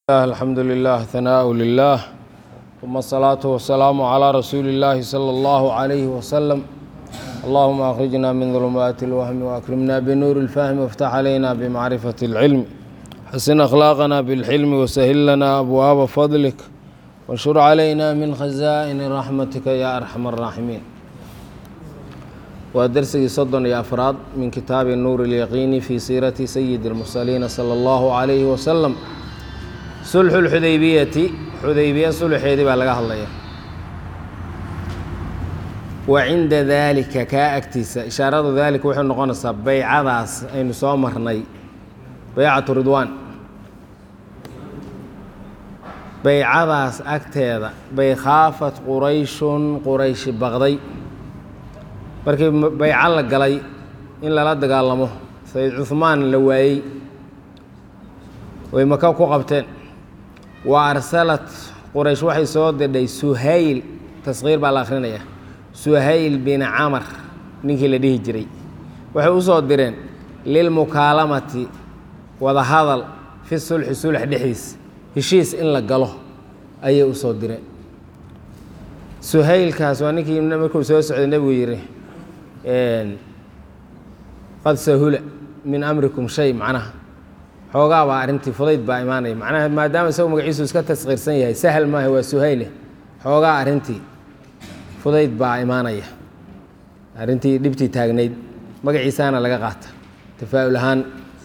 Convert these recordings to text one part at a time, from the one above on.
الحمد لله ثناء لله ثم الصلاة والسلام على رسول الله صلى الله عليه وسلم اللهم أخرجنا من ظلمات الوهم وأكرمنا بنور الفهم وافتح علينا بمعرفة العلم حسن أخلاقنا بالحلم وسهل لنا أبواب فضلك وانشر علينا من خزائن رحمتك يا أرحم الراحمين ودرسي صدن يا أفراد من كتاب النور اليقين في سيرة سيد المرسلين صلى الله عليه وسلم sulxu lxudaybiyati xudaybiya sulxeedii baa laga hadlaya wa cinda daalika kaa agtiisa ishaarada daalika waxay noqonaysaa baycadaas aynu soo marnay baycatu ridwaan baycadaas agteeda bay khaafat qurayshun qurayshi baqday markii bayco la galay in lala dagaalamo sayid cuhmaan la waayey way maka ku qabteen wa arsalat quraysh waxay soo dirdhay suhayl taskhiir baa la akhrinayaa suhayl bin camar ninkii la dhihi jiray waxay u soo direen lilmukaalamati wadahadal fi sulxi sulx dhexdiis heshiis in la galo ayay u soo direen suhaylkaas waa ninkii markuu soo socday nebigu yidhi qad sahula min amrikum shay macnaha xoogaa baa arrintii fudayd baa imaanaya macnaha maadaama isagu magaciisu iska taskhiirsan yahay sahal maaha waa suhayle xoogaa arrintii fudayd baa imaanaya arrintii dhibtii taagnayd magaciisaana laga qaata tafaa'ul ahaan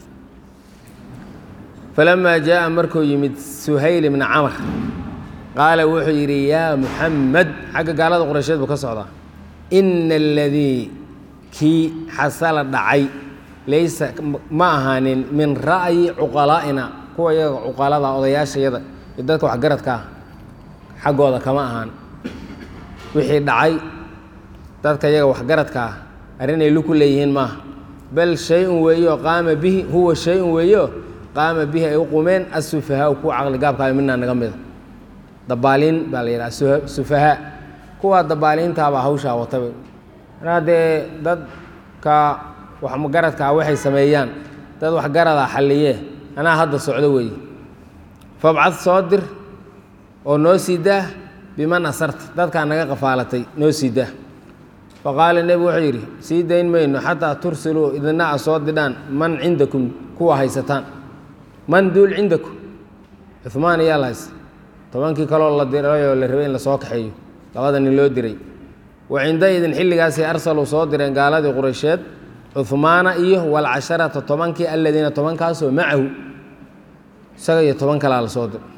falamaa jaa'a markuu yimid suhayl ibna camar qaala wuxuu yidhi yaa muxamed xagga gaalada quraysheed buu ka socdaa ina aladii kii xasala dhacay laysa ma ahaanin min ra'yi cuqalaa'ina kuwa iyaga cuqalada odayaashayada iyo dadka waxgaradka ah xaggooda kama ahaan wixii dhacay dadka iyaga waxgaradka ah arrinay luku leeyihiin maaha bal shay-un weeyo qaama bihi huwa shay-un weeyo qaama bihi ay u qumeen assufahaa kuwa caqligaabkaayo midnaa naga mida dabaaliin baa la yidhaha sufahaa kuwa dabaaliintaabaa hawshaa wataba anaa dee dadka waxgaradkaa waxay sameeyaan dad waxgaradaa xalliyee anaa hadda socdo weeye fabcad soo dir oo noo sii daah biman asarta dadkaa naga qafaalatay noo sii daah faqaala nebigu wuxuu yidhi sii dayn mayno xataa tursiluu idina a soo didhaan man cindakum kuwa haysataan man duul cindakum cumaan iyaa la haysa tobankii kaloo la dirayoo la rabay in lasoo kaxeeyo labada nin loo diray wa cindaidin xilligaasay arsaluu soo direen gaaladii quraysheed cuhmaana iyo walcasharata tobankii aladiina tobankaasoo macahu isaga iyo toban kalaa la soo diray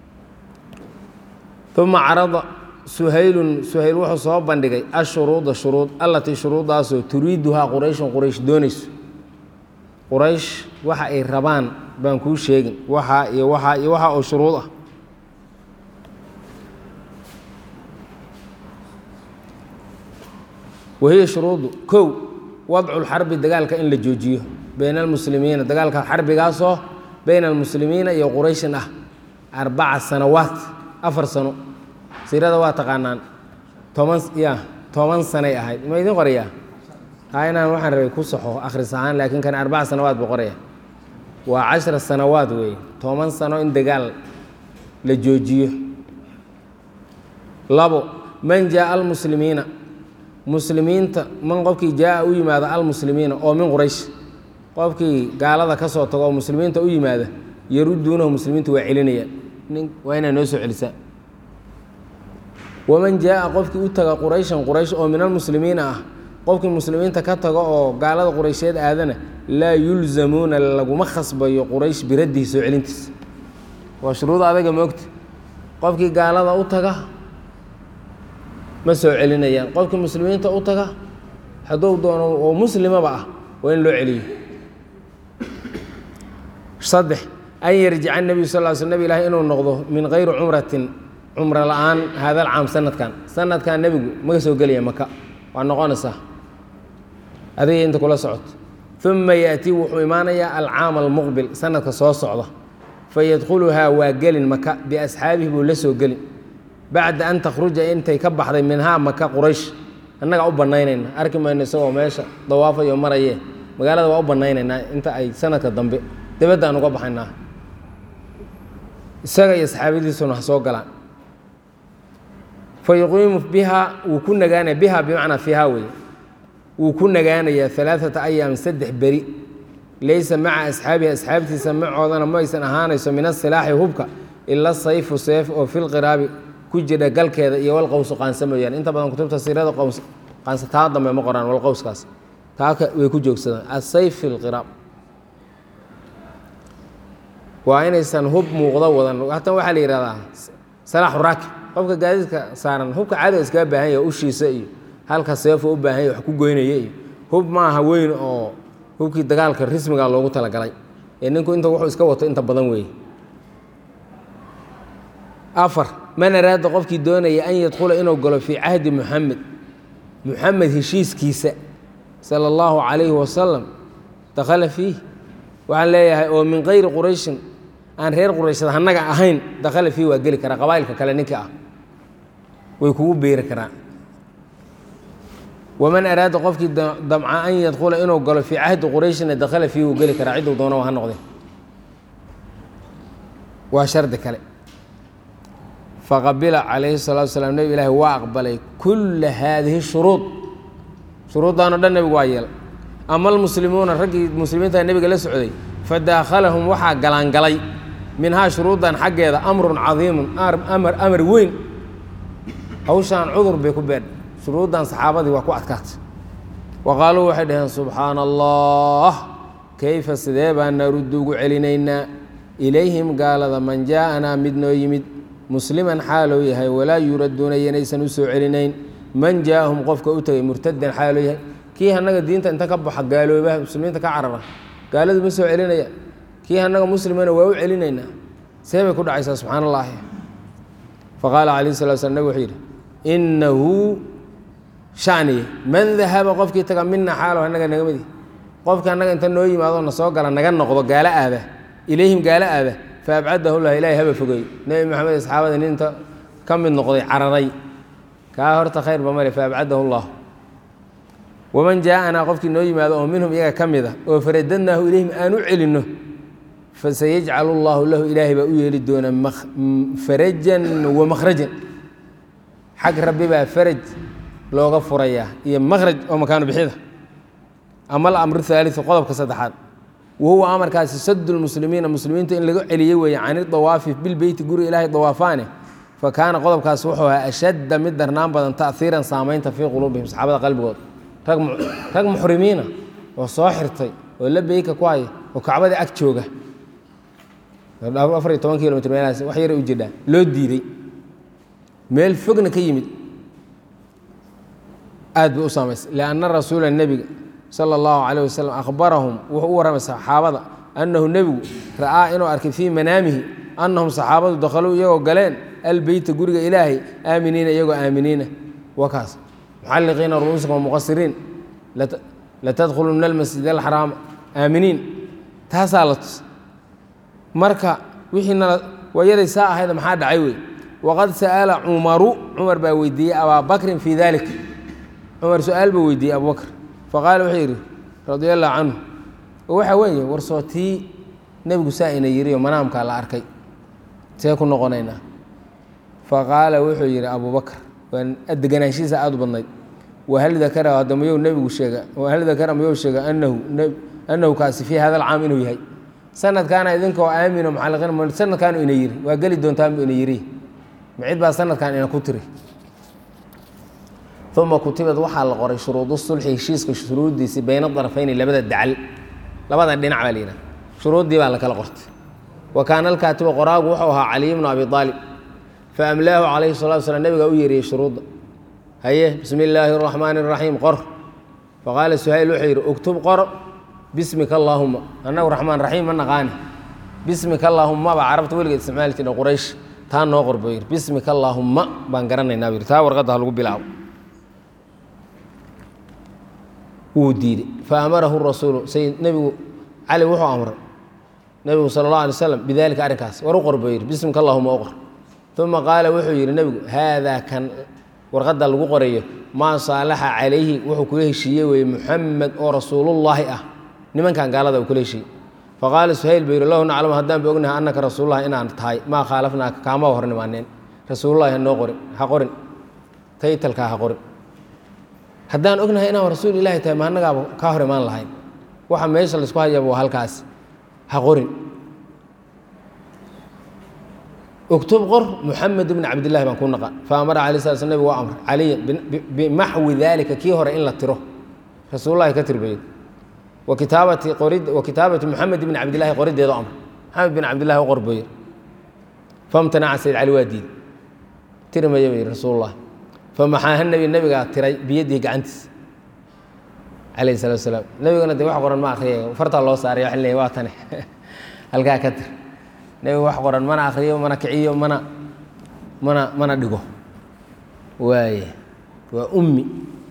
uma carada suhaylun suhayl wuxuu soo bandhigay ashuruuda shuruud allatii shuruuddaasoo turiiduhaa qurayshun quraysh doonayso quraysh waxa ay rabaan baan kuu sheegin waxaa iyo waxaa iyo waxaa oo shuruud ah wahiya shuruudu kow wadcu lxarbi dagaalka in la joojiyo bayna almuslimiina dagaalka xarbigaasoo bayna almuslimiina iyo qurayshin ah arbaca sanawaat afar sano siirada waa taqaanaan toban ya toban sanay ahayd ma idin qorayaa haa inaan waxaan rabay ku saxo akhris ahaan laakiin kan arbaca sanawaat buu qoraya waa cashara sanawaad weeye toban sano in dagaal la joojiyo labo man jaaa almuslimiina muslimiinta man qofkii jaa-a u yimaada almuslimiina oo min quraysh qofkii gaalada ka soo tago oo muslimiinta u yimaada yaruduunahu muslimiintu waa celinayaan waa inaa noo soo celisaa waman jaa-a qofkii u taga qurayshan quraysh oo min almuslimiina ah qofkii muslimiinta ka tago oo gaalada quraysheed aadana laa yulzamuuna laguma khasbayo quraysh biraddihi soo celintiisa waa shuruud adaga moogta qofkii gaalada u taga ma soo celinayaan qofkii muslimiinta u taga hadduu doono oo muslimaba ah waa in loo celiyo saddex an yarjica nebiyu sal l sl nabig ilaahi inuu noqdo min kayri cumratin cumro la-aan haadal caam sanadkan sanadkan nebigu maga soo gelaya maka waa noqonaysaa adiga inta kula socoto uma yaأtii wuxuu imaanayaa alcaam almuqbil sanadka soo socda fayadkhuluhaa waa gelin maka biasxaabihi buu la soo gelin bacda an takhruja intay ka baxday minhaa maka quraysh annagaa u bannaynayna arki mayno isagoo meesha dawaafayo maraye magaalada waa u bannaynaynaa inta ay sanadka dambe dibadda aan uga baxaynaa isaga iyo saxaabadiisuna ha soo galaan fa yuqiimu biha wuu ku nagaanaya biha bimacnaa fiiha weeye wuu ku nagaanayaa alaaata ayaam saddex beri laysa maca asxaabihi asxaabtiisa macoodana maysan ahaanayso min asilaaxi hubka ila sayfu seef oo filqiraabi ku jira galkeeda iyo walqowsu qaansa mooyaane inta badan kutubta siirada qows qaansa taa dambe ma qoraan walqowskaas taaka way ku joogsadaan asayf fi lqiraab waa inaysan hub muuqdo wadan hatan waxaa la yihahdaa salaaxu raakib qofka gaadiidka saaran hubka cadow iskaga baahan yahay ushiisa iyo halka seefo u baahan yahy wax ku goynaya iyo hub maaha weyn oo hubkii dagaalka rismiga loogu talagalay ee ninku inta wuxuu iska wato inta badan weeye afar man araada qofkii doonaya an yadkhula inuu galo fii cahdi muxamed muxamed heshiiskiisa sala allahu calayhi wasalam dakhala fiih waxaan leeyahay oo min kayri qurayshin aan reer qurayshad hannaga ahayn dakhala fiih waa geli karaa qabaa'ilka kale ninka ah way kugu beeri karaan waman araada qofkii damca an yadkhula inuu galo fii cahdi qurayshina dakhala fiih wuu geli karaa cidduu doona ha noqde waa shardi kale faqabila calayhi salatu wasalaam nebi ilaahi waa aqbalay kulla haadihi shuruud shuruuddaanoo dhan nebigu waa yeelay ama almuslimuuna raggii muslimiinta nebiga la socday fadaakhalahum waxaa galaangalay minhaa shuruuddan xaggeeda amrun cadiimun amar amar weyn hawshaan cudur bay ku beedh shuruuddan saxaabadii waa ku adkaatay wa qaaluu waxay dhaheen subxaana allah kayfa sidee baan naruddu ugu celinaynaa ilayhim gaalada man jaa'anaa mid noo yimid musliman xaalou yahay walaa yuradduuna yanaysan u soo celinayn man jaa'ahum qofka u tegay murtadan xaalou yahay kii annaga diinta inta ka baxa gaaloobaha muslimiinta ka carara gaaladu ma soo celinaya kii annaga muslimana waa u celinaynaa see bay ku dhacaysaa subxaana allaahi faqaala calayhi salatu slam nabig wuxuu yidhi innahu shaniye man dahaba qofkii taga mina xaalow annaga naga midi qofkii annaga inta noo yimaado na soo gala naga noqdo gaalo aada ilayhim gaalo aada faabcadahu lah ilahi haba fogeey nebi maxamed asxaabada ninta ka mid noqday cararay kaa horta khayrba male faabcadahu llah waman jaaanaa qofkii noo yimaado oo minhum iyaga ka mid a oo faradadnaahu ilayhim aan u celinno fasayajcalu llaahu lahu ilaahay baa u yeeli doona farajan wa makhrajan xag rabbi baa faraj looga furayaa iyo makhraj oo makaanu bixida ama alamru haaliu qodobka saddexaad wahuwa amarkaasi sadu lmuslimiina muslimiinta in laga celiyey weeye can idawaafi bilbeyti guriga ilaahay dawaafaane fa kaana qodobkaas wuxuu ahaa ashadda mid darnaan badan ta'hiiran saamaynta fii quluubihim saxaabada qalbigooda rag muxrimiina oo soo xirtay oo la beyka ku haya oo kacbadii ag jooga afar iyo toban kilomitr meelahaas wax yara u jirdhaa loo diiday meel fogna ka yimid aad bay u saamaysay lianna rasuula nebiga sala allahu calayh wasalam akhbarahum wuxuu u warramay saxaabada annahu nebigu ra'aa inuu arkay fii manaamihi annahum saxaabadu dakhaluu iyagoo galeen albeyta guriga ilaahay aaminiina iyagoo aaminiina waa kaas muxalliqiina ru'uusakum muqasiriin latadkhuluna almasjid alxaraama aaminiin taasaa la tus marka wixiina wayaday saa ahayda maxaa dhacay wey waqad sa'ala cumaru cumar baa weydiiyey abaa bakrin fii dalik cumar su-aal buu weydiiyey abubakr faqaala wuxuu yidhi radia allahu canhu waxa weeye warsoo tii nebigu saa ina yiriyo manaamkaa la arkay see ku noqonaynaa faqaala wuxuu yidhi abubakr waa deganaanshihiisa aada u badnayd wahal dakara hadda mayou nebigu sheega wahal dakara mayou sheega anahu annahu kaasi fii hada alcaam inuu yahay sanadkaana idinkoo aamino muxalliqiin sanadkaanu ina yiri waa geli doontaanbu ina yiri macid baa sanadkan ina ku tiri uma kutibad waxaa la qoray shuruudu sulxi heshiiska shuruuddiisii bayna darafayni labada dacal labada dhinac baa la yidhaha shuruuddii baa la kala qortay wa kaana alkaatibu qoraagu wuxuu ahaa caliy bnu abi aalib faamlaahu calayhi salatu wasalaam nabigaa u yeeriyey shuruudda haye bismi illaahi araxmaani araxiim qor faqaala suhayl wuxuu yidhi uktub qor bismika allaahuma annagu raxmaan raxiim ma naqaani bismika allaahuma baa carabta weligeed isticmaali jira quraysh taa noo qor buu yidhi bismika allaahuma baan garanaynaa buu yidhi taa warqadda ha lagu bilaabo wuu diiday faamarahu rasuulu sayid nebigu cali wuxuu amray nebigu sala allah alay slam bidalika arrinkaas war u qor buu yidhi bismika allahuma u qor uma qaala wuxuu yidhi nebigu haadaa kan warqadda lagu qorayo maa saalaxa calayhi wuxuu kula heshiiyey weeye muxamed oo rasuulullaahi ah nimankan gaalada uu kula heshiiyey faqaala suhayl buu yidhi lahu naclamu haddaan ba ognahay annaka rasuululah inaan tahay maa khaalafnaaka kaama hor nimaaneen rasuulullahi ha noo qorin ha qorin taytalkaa ha qorin haddaan ognahay inaan rasuul ilaahi tahay ma annagaaba kaa hor imaan lahayn waxa meesha laysku hayaba waa halkaas ha qorin uktub qor muxamed bn cabdillahi baan ku naqa fa amara alay sala sl nabig waa amr caliya bimaxwi daalika kii hore in la tiro rasuulullahi ka tirbayey wa kitaabati qorid wa kitaabati muxamed bn cabdillahi qoriddeedo amr maxamed bin cabdillahi u qorboye famtanaca sayd cali waa diiday tiri maya bay rasuulullah famaxaaha nebi nebigaa tiray biyadihi gacantiisa calayhi salatu wasalaam nebiguna dee wax qoran ma akhriyay fartaa loo saaray waxay leeyahay waa tane halkaa ka tir nebiga wax qoran mana akhriyo mana kiciyo mana mana mana dhigo waaye waa ummi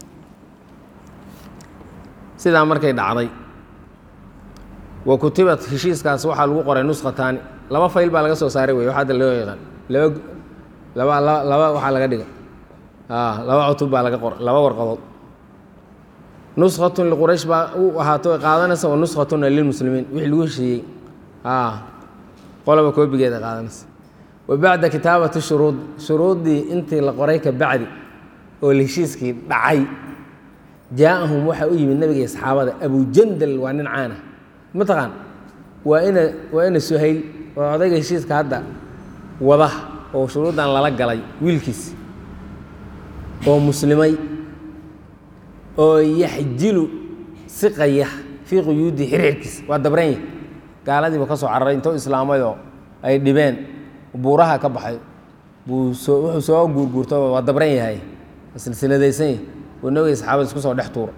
sidaa markay dhacday wa kutibat heshiiskaas waxaa lagu qoray nuskhataani laba fayl baa laga soo saaray wey wax hadda loo yaqaan laba laba laba laba waxaa laga dhigay laba cutub baa laga qoray laba warqadood nuskhatun liquraysh baa u ahaato ay qaadanaysa wa nuskhatuna lilmuslimiin wixii lagu heshiiyey qolaba koobigeeda qaadanaysa wa bacda kitaabati shuruud shuruuddii intii la qoray ka bacdi oo heshiiskii dhacay jaa-ahum waxaa u yimid nabiga iyo saxaabada abujandal waa nin caana mataqaan waa ina waa ina suhayl oo odayga heshiiska hadda wada oo shuruuddan lala galay wiilkiis oo muslimay oo yaxjilu siqaya fii quyuudi xirxirkiisa waa dabranya gaaladiiba ka soo cararay intoo islaamayoo ay dhibeen buuraha ka baxay buu soo wuxuu soo guurguurto waa dabran yahay silsiladaysan yahay oo nabiga saxaabada isku soo dhex tuura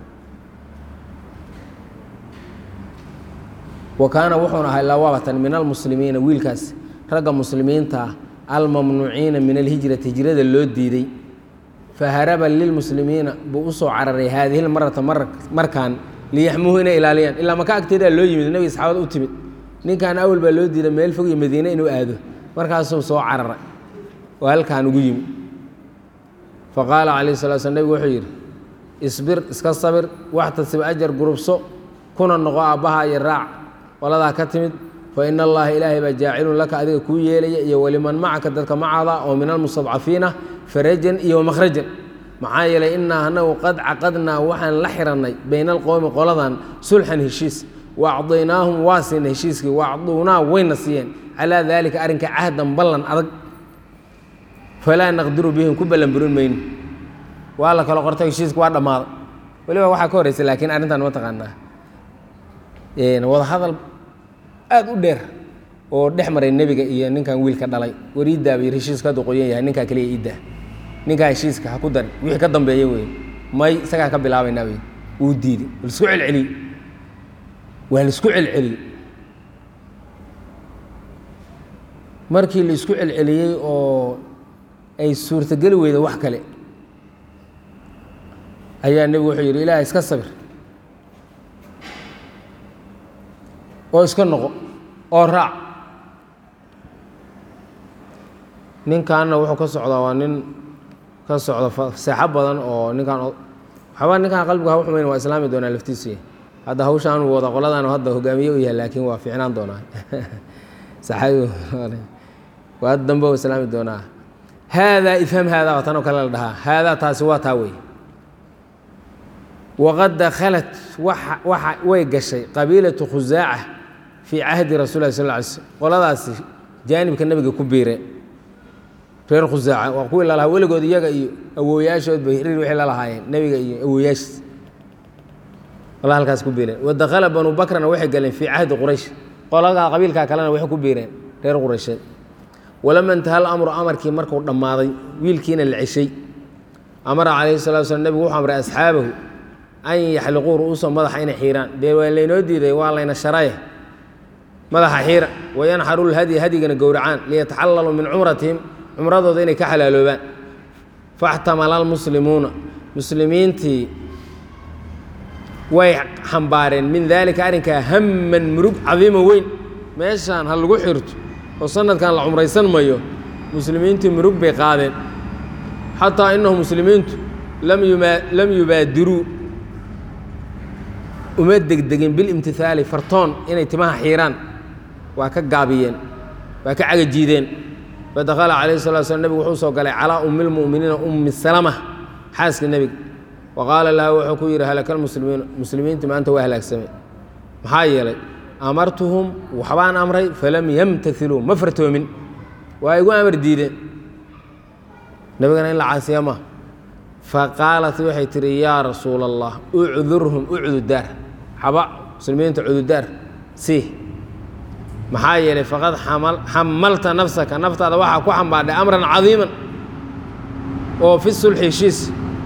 wa kaana wuxuuna ahay lawabatan min almuslimiina wiilkaas ragga muslimiinta ah almamnuuciina min alhijrati hijrada loo diiday faharaba lilmuslimiina buu usoo cararay haadihi lmarata markaan liyaxmuuhu inay ilaaliyaan ilaa maka agteedaa loo yimid nabiga saxaabada u timid ninkan awal baa loo diiday meel fog iyo madiine inuu aado markaasuu soo cararay oo halkaan ugu yimid faqaala calayh sala sl nebigu wuxuu yidhi isbir iska sabir waxtasib ajar gurubso kuna noqo aabbaha iyo raac qoladaa ka timid fa ina allaha ilaahay baa jaacilun laka adiga kuu yeelaya iyo waliman macaka dadka macaada oo min almustadcafiina farajan iyo wamakhrajan maxaa yeelay innaa anagu qad caqadnaa waxaan la xirannay bayna alqowmi qoladan sulxan heshiis wa acdaynaahum waa siinay heshiiskii wa acduunaa wayna siiyeen calaa daalika arrinka cahdan ballan adag falaa naqdiru bihim ku ballan burin mayno waa la kala qortay heshiiska waa dhammaaday weliba waxaa ka horreysay laakiin arrintan ma taqaanaa wada hadal aada u dheer oo dhex maray nebiga iyo ninkan wiilka dhalay war iiddaaba yir heshiiska hadduu qoyan yahay ninkaa keliya iiddaa ninkaa heshiiska ha ku darin wixii ka dambeeya wey may isagaan ka bilaabaynaa wey wuu diiday laisku celceliyey waa laisku celceliyey markii la isku celceliyey oo ay suurtogeli weyda wax kale ayaa nebigu wuxuu yidhi ilaah iska sabir oo iska noqo oo raac ninkanna wuxuu ka socdaa waa nin ka socda seexo badan oo ninkaan waxba ninkaan qalbigu ha xumayn waa islaami doonaa laftiisu hadda hawshaan uu wada qoladan hadda hogaamiye u yahay laakiin waa fiicnaan doonaa saxaabi waa dambe u islaami doonaa haadaa ifham haadaa waa tanoo kale la dhahaa haadaa taasi waa taa wey waqad dakhalat waxa way gashay qabiilatu khusaaca fii cahdi rasul lah sal ly slm qoladaasi jaanibka nebiga ku biire reer khusaaca waa kuwii lalahaa weligood iyaga iyo awooyaashoodba hirir wixii lalahaayeen nebiga iyo awooyaashiis wala halkaas ku biireen wadakhala banu bakrana waxay galeen fii cahdi quraysh qoladaa qabiilkaa kalena waxay ku biireen reer quraysheed walama intaha alamru amarkii markuu dhammaaday wiilkiina la ceshay amara calayhi salatu slam nebigu wuxuu amray asxaabahu an yaxliquu ru'uusa madaxa inay xiiraan dee waa laynoo diiday waa layna sharaye madaxa xiira wayanxaru lhadyi hadyigana gowracaan liyataxallaluu min cumratihim cumradooda inay ka xalaaloobaan faxtamala almuslimuuna muslimiintii way xambaareen min daalika arrinkaa hamman murug cadiima weyn meeshaan ha lagu xirto oo sanadkan la cumraysan mayo muslimiintii murug bay qaadeen xataa inahu muslimiintu lam yubaadiruu uma degdegin bilimtihaali fartoon inay timaha xiiraan waa ka gaabiyeen waa ka cagajiideen fadakhala calayhi salatu slam nebigu wuxuu soo galay calaa ummi lmu'miniina ummi salama xaaska nebiga wa qaala laha wuxuu ku yidhi halaka lmuslimiina muslimiinta maanta waa halaagsamay maxaa yeelay amartuhum waxbaan amray falam yamtailuu ma fartoomin waa igu amar diideen nebigana in la caasiya ma faqaalat waxay tihi yaa rasuula allah ucdurhum ucdudaar xaba muslimiinta cududaar si maxaa yeelay faqad xamalta nafsaka naftaada waxaa ku xambaadhay amran cadiiman oo fi sulxi shiis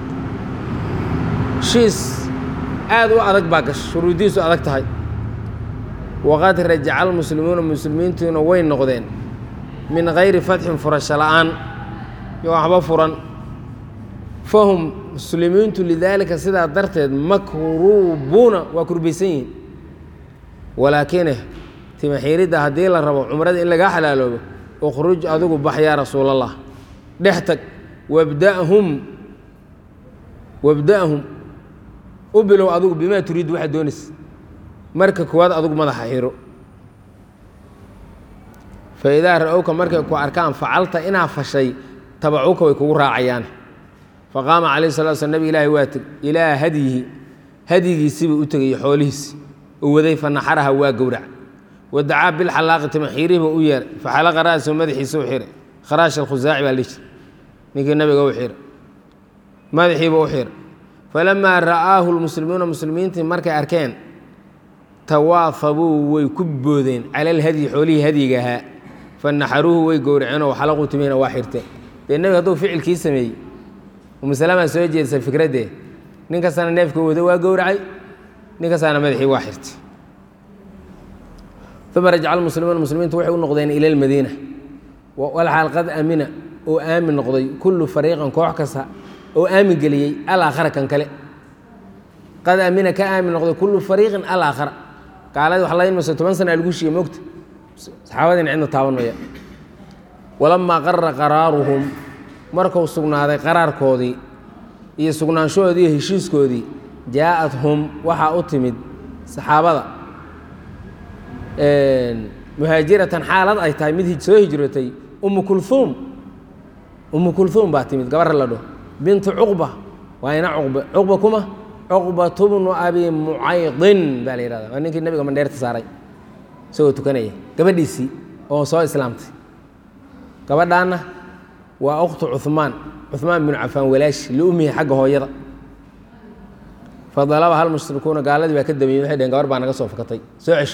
shiis aad u adag baa gasha shuruudiisu adag tahay waqad rajaca almuslimuuna muslimiintuuna way noqdeen min gayri fatxin furasho la'aan yo waxba furan fahum muslimiintu lidaalika sidaa darteed makruubuuna waa kurbaysan yihiin walaakine timaxiiridda haddii la rabo cumrada in lagaa xalaaloobo ukhruj adigu bax yaa rasuulallah dhex tag wabda'hum wabda'hum u bilow adigu bimaa turiid waxaad doonaysa marka koowaad adigu madaxa xiro fa idaa ra-owka markay ku arkaan facalta inaa fashay tabacuka way kugu raacayaan faqaama calayhi salatu slam nabi ilaahi waa teg ilaa hadyihi hadyigiisiibuu u tegayey xoolihiisi u waday fa naxaraha waa gowrac wadacaa bilxalaaqi timaxiirihi buu u yeeray faxalaqa ra'sahu madaxiisa u xiray kharaash alkhusaaci baa lihi ninkii nabiga u xiray madaxiiba u xiray falamaa ra'aahu lmuslimuuna muslimiintii markay arkeen tawaafabuu way ku boodeen cala alhadyi xoolihii hadyiga ahaa fanaxaruuhu way gowraceenoo xalaquu timihina waa xirteen dee nebiga hadduu ficilkii sameeyey umusalama soo jeedsa fikraddee nin kastana neefka wado waa gowracay nin kastaana madaxii waa xirtay uma rajaca almuslimuuna muslimiintu waxay u noqdeen ila almadiina walxaal qad amina oo aamin noqday kullu fariiqan koox kasta oo aamin geliyey alaakhara kan kale qad amina ka aamin noqday kullu fariiqin alaakhara gaaladii wax layn mayso toban sana lagu shiiye mogta saxaabadiina cidna taaban maya walamaa qarra qaraaruhum markuu sugnaaday qaraarkoodii iyo sugnaanshahoodii iyo heshiiskoodii jaa-athum waxaa u timid saxaabada muhaajiratan xaalad ay tahay mid soo hijrootay umu kulhuum umu kulhuum baa timid gabar la dhaho bintu cuqba waa ina cuqba cuqba kuma cuqbatu bnu abi mucaydin baa la yihahda waa ninkii nabiga mandheerta saaray isagoo tukanaya gabadhiisii oo soo islaamtay gabadhaanna waa ukhtu cuhmaan cuhmaan binu cafaan walaashi liumihi xagga hooyada fadalaba hal mushrikuuna gaaladii baa ka damiyey waxay dheheen gabar baa naga soo fakatay soo cesh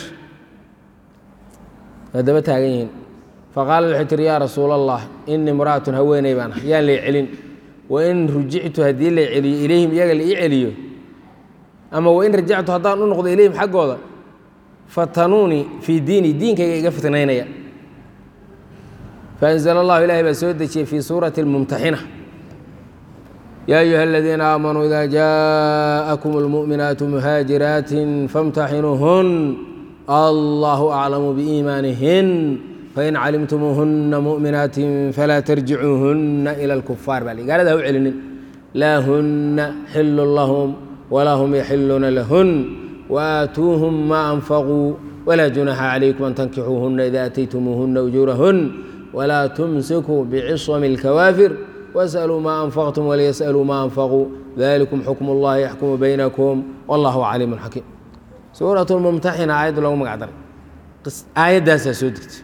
waa daba taagan yihiin faqaalad waxay tihi yaa rasuula allah inii imra'atun haweeney baan ah yaan lay celin wain rujictu haddii lay celiyo ilayhim iyaga la ii celiyo ama wain rajactu haddaan u noqdo ilayhim xaggooda fatanuunii fii diini diinkayga iga fitnaynaya faanzla allahu ilahay baa soo dejiyey fii suurati اlmumtaxina yaa ayuha aladiina aamanuu ida jaaءakum اlmuؤminaatu muhaajiraatin famtaxinuuhun allahu aclamu biiimaanihin fain calimtumuuhuna muؤminaatin falaa tarjicuuhuna ilى اlkufaar baa gaalada ha u celinin laa huna xilu lahum walaa hum yaxiluuna lahun waatuuhum ma anfaquu walaa junaxa calaykum an tankixuuhuna ida ataytumuuhuna ujuurahun wlaa tumsikuu bcisami اlkawaafir wasaluu maa anfaqtum waliyas'aluu maa anfaquu dalikum xukm اllahi yaxkumu baynakum wallahu caliimu xakiim suurat lmumtaxina aayadda loogu magac daray aayaddaasaa soo degtay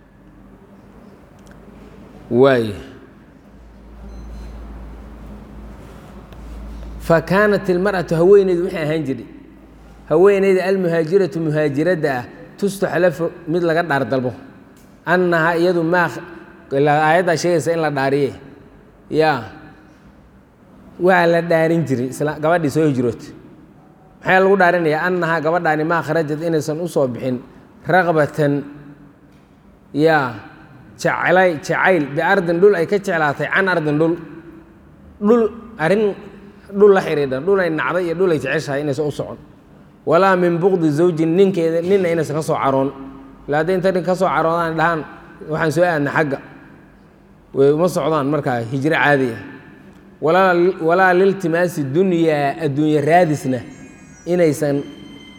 waay fakaanat ilmarأatu haweeneydu waxay ahaan jiray haweeneyda almuhaajiratu muhaajiradda ah tustaxlafu mid laga dhaar dalbo annahaa iyadu maa aayaddaa sheegaysa in la dhaariye yaa waa la dhaarin jiray gabadhii soo hijroota maxaa lagu dhaarinayaa annahaa gabadhaani maa kharajad inaysan u soo bixin raqbatan yaa jeclay jacayl biardin dhul ay ka jeclaatay can ardin dhul dhul arrin dhul la xidhiidhan dhul ay nacday iyo dhul ay jeceshahay inaysan u socon walaa min buqdi zawjin ninkeeda ninna inaysan ka soo caroon ila hadday inta nin ka soo caroodaan dhahaan waxaan soo aadna xagga way uma socdaan markaa hijro caadi ah walaa liltimaasi dunyaa adduunye raadisna inaysan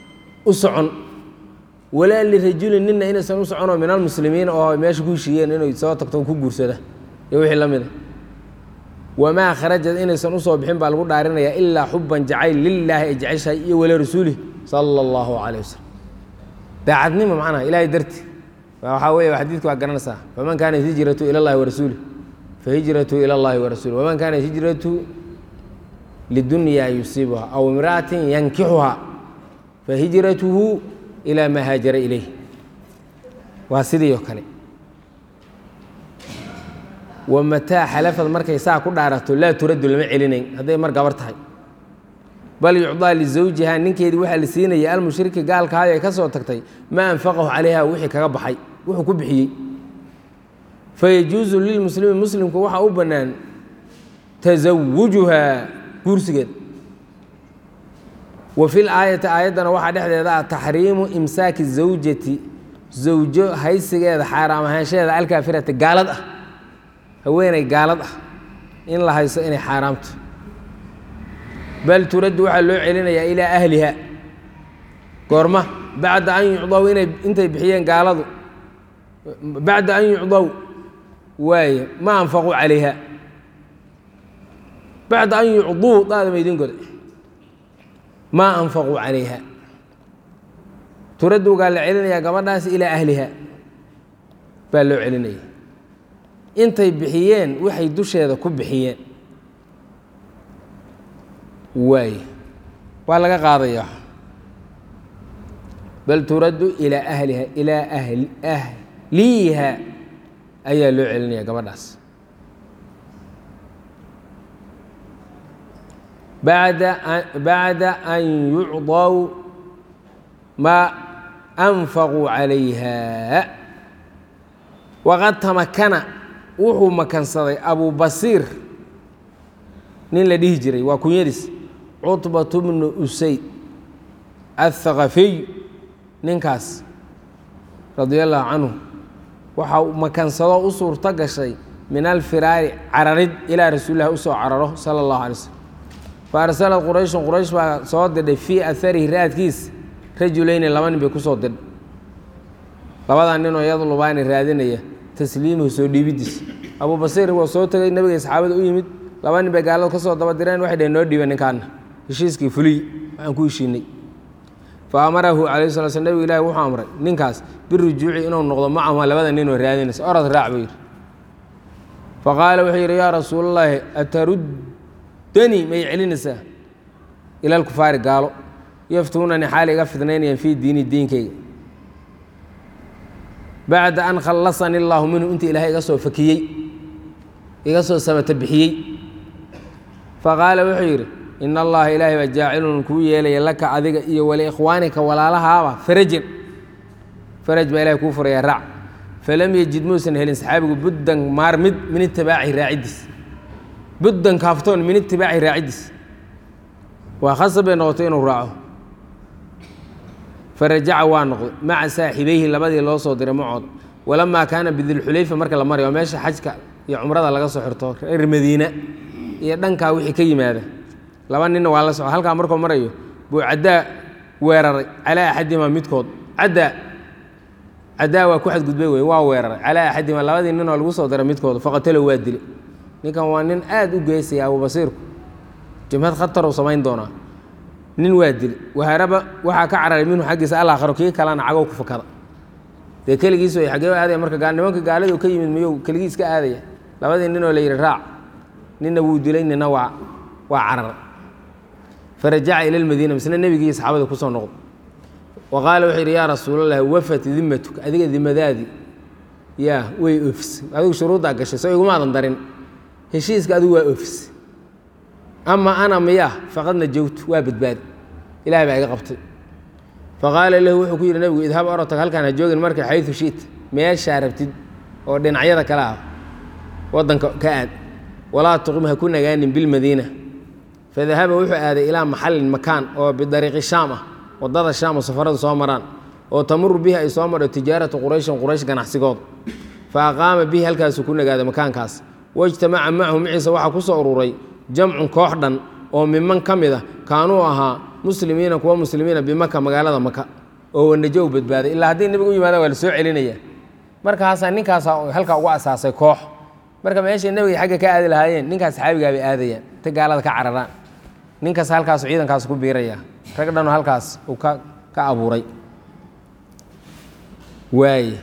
u socon walaa lirajulin nina inaysan u soconoo min almuslimiin oo meesha ku heshiiyeen inay soo tagto ku guursada iyo wixii la mida wamaa kharajad inaysan usoo bixin baa lagu dhaarinayaa ilaa xuban jacayl lilaahi ay jeceshahay iyo wala rasuulih sala allahu calayh wasalam daacadnimo macnaha ilaahay darti waxaa weeye xadiidka waa garanaysaa faman kaanat hijratu ila allahi warasuulih fahijratu ila allahi warasuulih waman kaanat hijratu lidunyaa yusiibuha aw imra'atin yankixuha fahijratuhu ilaa maa haajara ilayh waa sidii oo kale wamataa xalafad markay saa ku dhaarato laa turaddu lama celinayn hadday mar gabar tahay bal yucdaa lizawjiha ninkeedii waxaa la siinaya almushriki gaalkaayo ay ka soo tagtay maa anfaqahu calayha wixii kaga baxay wuxuu ku bixiyey fayajuusu lilmuslimi muslimku waxaa u bannaan tasawujuha guursigeed wa fi laayati aayaddana waxaa dhexdeeda ah taxriimu imsaaki zawjati zawjo haysigeeda xaaraam ahaanshaheeda alkaafirati gaalad ah haweeney gaalad ah in la hayso inay xaaraamto bal turaddu waxaa loo celinayaa ilaa ahliha goorma bacda an yucdaw inay intay bixiyeen gaaladu bacda an yucdaw waaye ma anfaquu calayha bacda an yucduu daadama idin goday maa anfaquu calayha turaddugaa la celinayaa gabadhaas ilaa ahliha baa loo celinaya intay bixiyeen waxay dusheeda ku bixiyeen waaye waa laga qaadayaa bal turaddu ilaa ahliha ilaa ahli ahliiha ayaa loo celinaya gabadhaas bada bacda an yucdaw maa anfaquu calayha waqad tamakana wuxuu makansaday abu basiir nin la dhihi jiray waa kunyadiis cutbatu bnu usayd athaqafiy ninkaas radia allahu canhu waxa makansado u suurto gashay min alfiraari cararid ilaa rasuulilah usoo cararo sala allahu alay slm fa arsalad qurayshun quraysh baa soo dirdhay fii aharihi raadkiis rajulayni laba nin bay ku soo dirdhay labadaa ninoo yadlubaani raadinaya tasliimuhu soo dhiibidiis abuu basiir waa soo tegay nebiga saxaabada u yimid laba nin bay gaalada ka soo daba direen waxay dhaheen noo dhiiba ninkaana heshiiskii fuliy waxaan ku heshiinay fa amarahu calayh sala sl nebigu ilahi wuxuu amray ninkaas birujuuci inuu noqdo macahuma labada ninoo raadinaysa orad raac buu yidhi fa qaala wuxuu yidhi yaa rasuulallaahi ataruddanii may celinaysaa ila alkufaari gaalo yaftuunani xaal iga fidnaynayaan fii diini diinkayga bacda an khallasani illaahu minhu inta ilaahay iga soo fakiyey iga soo samata bixiyey faqaala wuxuu yidhi in allaha ilaahay baa jaacilun kuu yeelaya laka adiga iyo waliikhwaanika walaalahaaba farajin faraj baa ilahay kuu furaya raac falam yejid muusan helin saxaabigu buddan maarmid min itibaaci raaciddiis buddan kaaftoon min itibaaci raaciddiis waa khasab bay noqotay inuu raaco farajaca waa noqday maca saaxibayhi labadii loo soo diray macood walamaa kaana bidilxulayfa marka la marayo meesha xajka iyo cumrada laga soo xirto reer madiina iyo dhankaa wixii ka yimaada laba ninna waa la soco halkaa markuu marayo buu caddaa weeraray calaa axadihima midkood caddaa caddaa waa ku xadgudbay wey waa weeraray calaa axadihima labadii ninoo lagu soo diray midkood faqatalo waa dilay ninkan waa nin aad u geysaya abubasiirku jimhad khataruu samayn doonaa nin waa dili waharaba waxaa ka cararay minhu xaggiisa alaakharo kii kalena cagow ku fakada dee keligiis way xaggee aadaya marka nimanka gaalada ka yimid miyuu keligii iska aadaya labadii ninoo la yidhi raac ninna wuu dilay nina waa waa cararay farajaca ila lmadiina misna nebigii saxaabada kusoo noqdo wa qaala wuxuu yidhi yaa rasuulallahi wafat dimatuka adiga dimadaadii yaa way oofisay adigu shuruuddaa gashay soo igumaadan darin heshiiska adigu waa oofisay ama ana miyaa faqad najowtu waa badbaadi ilahay baa iga qabtay faqaala lahu wuxuu ku yidhi nebigu idhab orotag halkaan ha joogin marka xayu shiit meeshaa rabtid oo dhinacyada kale ah waddanka ka aad walaa tuqim ha ku nagaanin bilmadiina fadahaba wuxuu aaday ilaa maxallin makaan oo bidariiqi shaam ah waddada shaam oo safaradu soo maraan oo tamuru bihi ay soo marho tijaaratu qurayshin quraysh ganacsigooda fa aqaama bihi halkaasuu ku nagaaday makaankaas wajtamaca macahu maciisa waxaa ku soo ururay jamcun koox dhan oo miman ka mid a kaanuu ahaa muslimiina kuwa muslimiina bimaka magaalada maka oo wanajow badbaaday ilaa haddii nebiga u yimaadaan waa la soo celinaya markaasaa ninkaasaa halkaa ugu asaasay koox marka meeshay nebiga xagga ka aadi lahaayeen ninkaas saxaabigaa bay aadayaan ta gaalada ka cararaan ninkaas halkaasu ciidankaas ku biiraya rag dhanoo halkaas uu ka ka abuuray waaye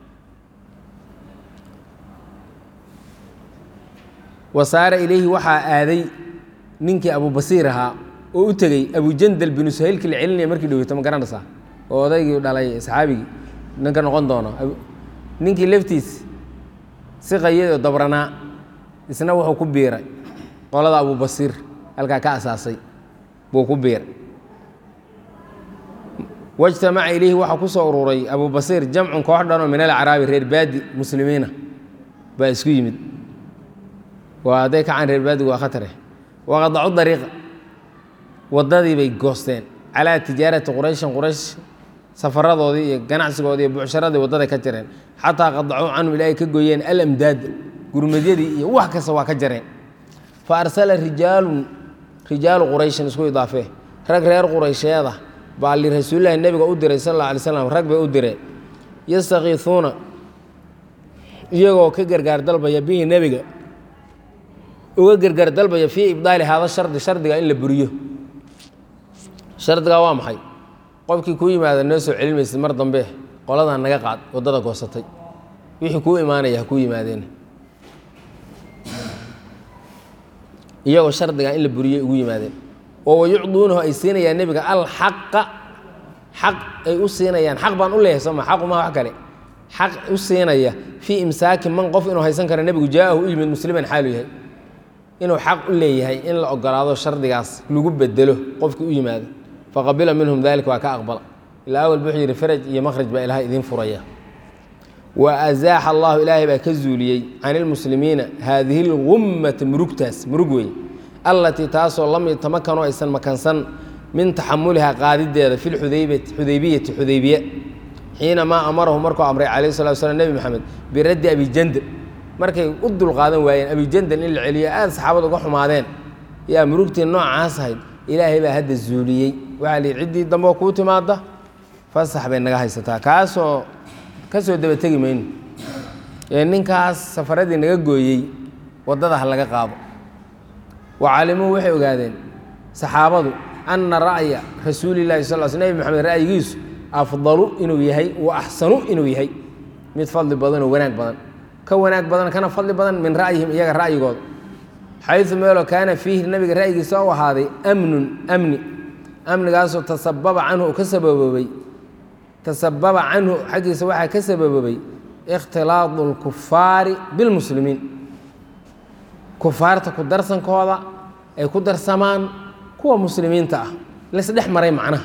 wasaara ilayhi waxaa aaday ninkii abubasiir ahaa oo u tegey abujandal binu suhaylkii la celinaya markii dhoweyto ma garanaysaa oo odaygii dhalay saxaabigii ninka noqon doono ninkii laftiis si qayad oo dabranaa isna wuxuu ku biiray qolada abubasiir halkaa ka asaasay buu ku biiray wajtamaca ilayhi waxaa ku soo ururay abubasiir jamcun koox dhanoo min alacraabi reer baadi muslimiina baa isku yimid waa hadday kacaan reer baadigu waa khatare waqadacu dariiqa waddadii bay goosteen calaa tijaarati qurayshin quraysh safaradoodii iyo ganacsigoodii iyo bucsharadii waddaday ka jareen xataa qadacuu canhum ilaahay ka gooyeen alamdaada gurmadyadii iyo wax kasta waa ka jareen fa arsala rijaalun rijaalu qurayshin isku idaafee rag reer quraysheeda baa lirasuulillahi nebiga u diray sal alla alay slam rag bay u direen yastakiisuuna iyagoo ka gargaar dalbaya bihi nebiga uga gargaar dalbaya fii ibdaali haada shardi shardiga in la buriyo shardigaa waa maxay qofkii kuu yimaada noo soo celin maysid mar dambe qoladan naga qaad waddada goosatay wixii kuu imaanaya ha kuu yimaadeen iyagoo shardigaa in la buriyey ugu yimaadeen oo wayucduunahu ay siinayaan nebiga alxaqa xaq ay u siinayaan xaq baan u leeyahay sooma xaqu maha wax kale xaq u siinaya fii imsaaki man qof inuu haysan karo nebigu jaa-ahu u yimid musliman xaalu yahay inuu xaq u leeyahay in la ogolaado shardigaas lagu bedelo qofkii u yimaado faqabila minhum dalika waa ka aqbala ilaa awal wuxuu yidhi faraj iyo makhraj baa ilahay idiin furaya wa azaaxa allahu ilaahay baa ka zuuliyey can ilmuslimiina haadihi lgummata murugtaas murug wey allatii taasoo lam yatamakanoo aysan makansan min taxamulihaa qaadideeda fi lxudaybati xudaybiyati xudaybiya xiinamaa amarahu markuu amray calayh salatu slam nebi maxamed biraddi abijandal markay u dulqaadan waayeen abijandal in la celiyo aada saxaabada uga xumaadeen yaa murugtii noocaas ahayd ilaahay baa hadda zuuliyey waxaa la yidhi ciddii dambe oo kuu timaada fasax bay naga haysataa kaasoo ka soo daba tegi mayno ee ninkaas safaradii naga gooyey waddada ha laga qaado wa calimuu waxay ogaadeen saxaabadu anna ra'ya rasuulillahi sal sl nebi maxamed ra'yigiisu afdalu inuu yahay wa axsanu inuu yahay mid fadli badan oo wanaag badan ka wanaag badan kana fadli badan min ra'yihim iyaga ra'yigooda xayu meeloo kaana fiihi nabiga ra'yigiisa u ahaaday amnun amni amnigaasoo tasababa canhu ka sababoobay tasababa canhu xaggiisa waxaa ka sababoobay ikhtilaadu اlkufaari bilmuslimiin kufaarta ku darsankooda ay ku darsamaan kuwa muslimiinta ah laisdhex maray macnaha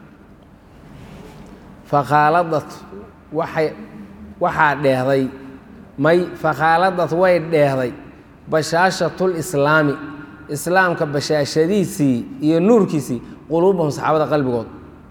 fakhaaladat waxay waxaa dheehday may fakhaaladat way dheehday bashaashatulislaami islaamka bashaashadiisii iyo nuurkiisii quluubahum saxaabada qalbigood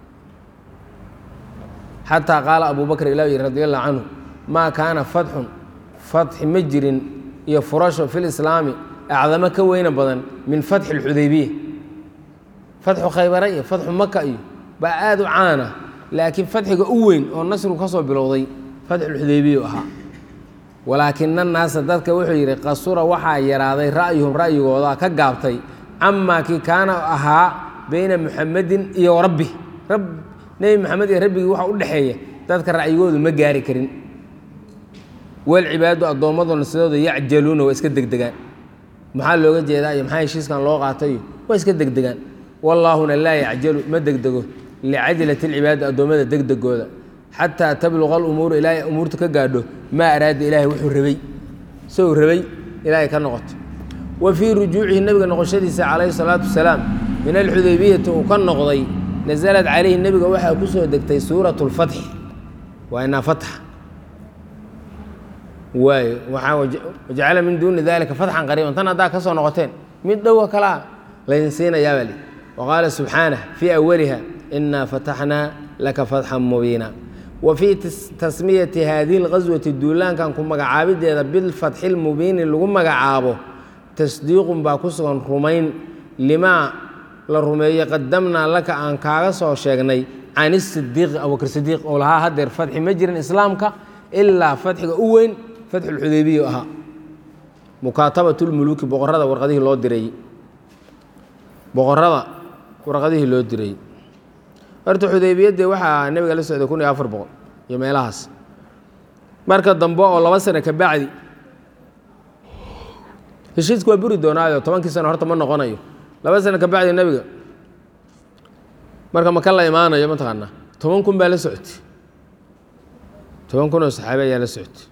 xataa qaala abu bakr ilah yiri radi allahu canhu maa kaana fatxun fatxi ma jirin iyo furasho fi lislaami acdamo ka weyna badan min fatxi اlxudaybiya fatxu khaybara iyo fatxu maka iyo baa aada u caana laakiin fatxiga u weyn oo nasrigu ka soo bilowday fatxulxudaybiya u ahaa walaakina naasa dadka wuxuu yidhi qasura waxaa yaraaday ra'yuhum ra'yigooda ka gaabtay camaa kii kaana ahaa beyna muxamedin iyo rabbi rab nebi maxamed iyo rabbigii waxa u dhexeeya dadka ra'yigoodu ma gaari karin walcibaadu addoommaduna sidooda yacjaluuna waa iska degdegaan maxaa looga jeedaa iyo maxaa heshiiskan loo qaatayo waa iska degdegaan wallaahuna laa yacjalu ma degdego licajlati alcibaadi addoommada degdegooda xataa tabluqa alumuuru ilaahay umuurta ka gaadho maa araada ilaahay wuxuu rabay isagoo rabay ilaahay ka noqoto wa fii rujuucihi nebiga noqoshadiisa calayhi salaatu wasalaam min alxudaybiyati uu ka noqday nasalad calayhi nebiga waxaa ku soo degtay suuratu lfatxi waa inaa fatxa waayo waxaa wajacala min duuni dalika fatxan qariiban tan haddaa ka soo noqoteen mid dhowa kalaa laydin siinayaa baa li wa qaala subxaanah fii awaliha inaa fataxnaa laka fatxan mubiina wa fii tasmiyati haadihi اlqaswati duulaankan ku magacaabideeda bilfatxi lmubiini lagu magacaabo tasdiiqun baa ku sugan rumayn limaa la rumeeyey qadamnaa laka aan kaaga soo sheegnay can isidiiqi abubakr sidiiq oo lahaa haddeer fatxi ma jirin islaamka ilaa fatxiga u weyn fatxulxudaybiya ahaa mukaatabatulmuluuki boqorada warqadihii loo diray boqorada warqadihii loo diray horta xudaybiyadde waxaa nebiga la socday kun iyo afar boqol iyo meelahaas marka dambe oo laba sano ka bacdi heshiisku waa buri doonaayo tobankii sano horta ma noqonayo laba sano ka bacdi nebiga marka maka la imaanayo mataqaanaa toban kun baa la socotay toban kun oo saxaabi ayaa la socotay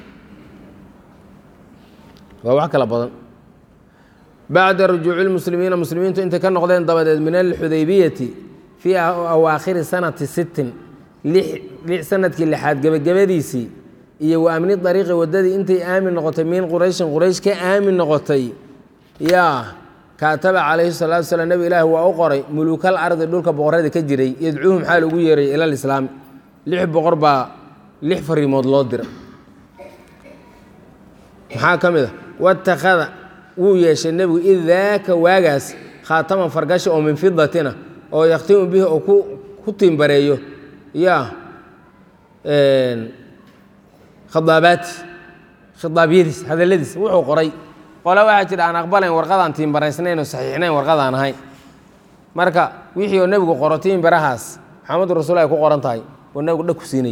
waa wax kala badan bacda rujuuci lmuslimiina muslimiintu intay ka noqdeen dabadeed min alxudaybiyati fii awaakhiri sanati sittin lix sanadkii lixaad gebagabadiisii iyo wa amni dariiqi waddadii intay aamin noqotay min qurayshin quraysh ka aamin noqotay yaa kaataba calayhi salaatu salaam nebi ilaahi waa u qoray muluukal ardi dhulka boqorada ka jiray yadcuuhum xaal ugu yeeray ila lislaami lix boqor baa lix fariimood loo diray maxaa ka mid a watakhada wuu yeeshay nebigu id daaka waagaas khaataman fargashi oo min fidatina oo yakhtimu bihi oo ku tiimbareeyo yaa khidaabaati khidaabyadiis hadalladiis wuxuu qoray qole waxaa jira aan aqbalayn warqadaan tiimbaraysnayn oo saxiixnayn warqadaan ahayn marka wixii oo nebigu qoro tiimbarahaas maxamadu rasuul ay ku qoran tahay oo nebigu dhag ku siinay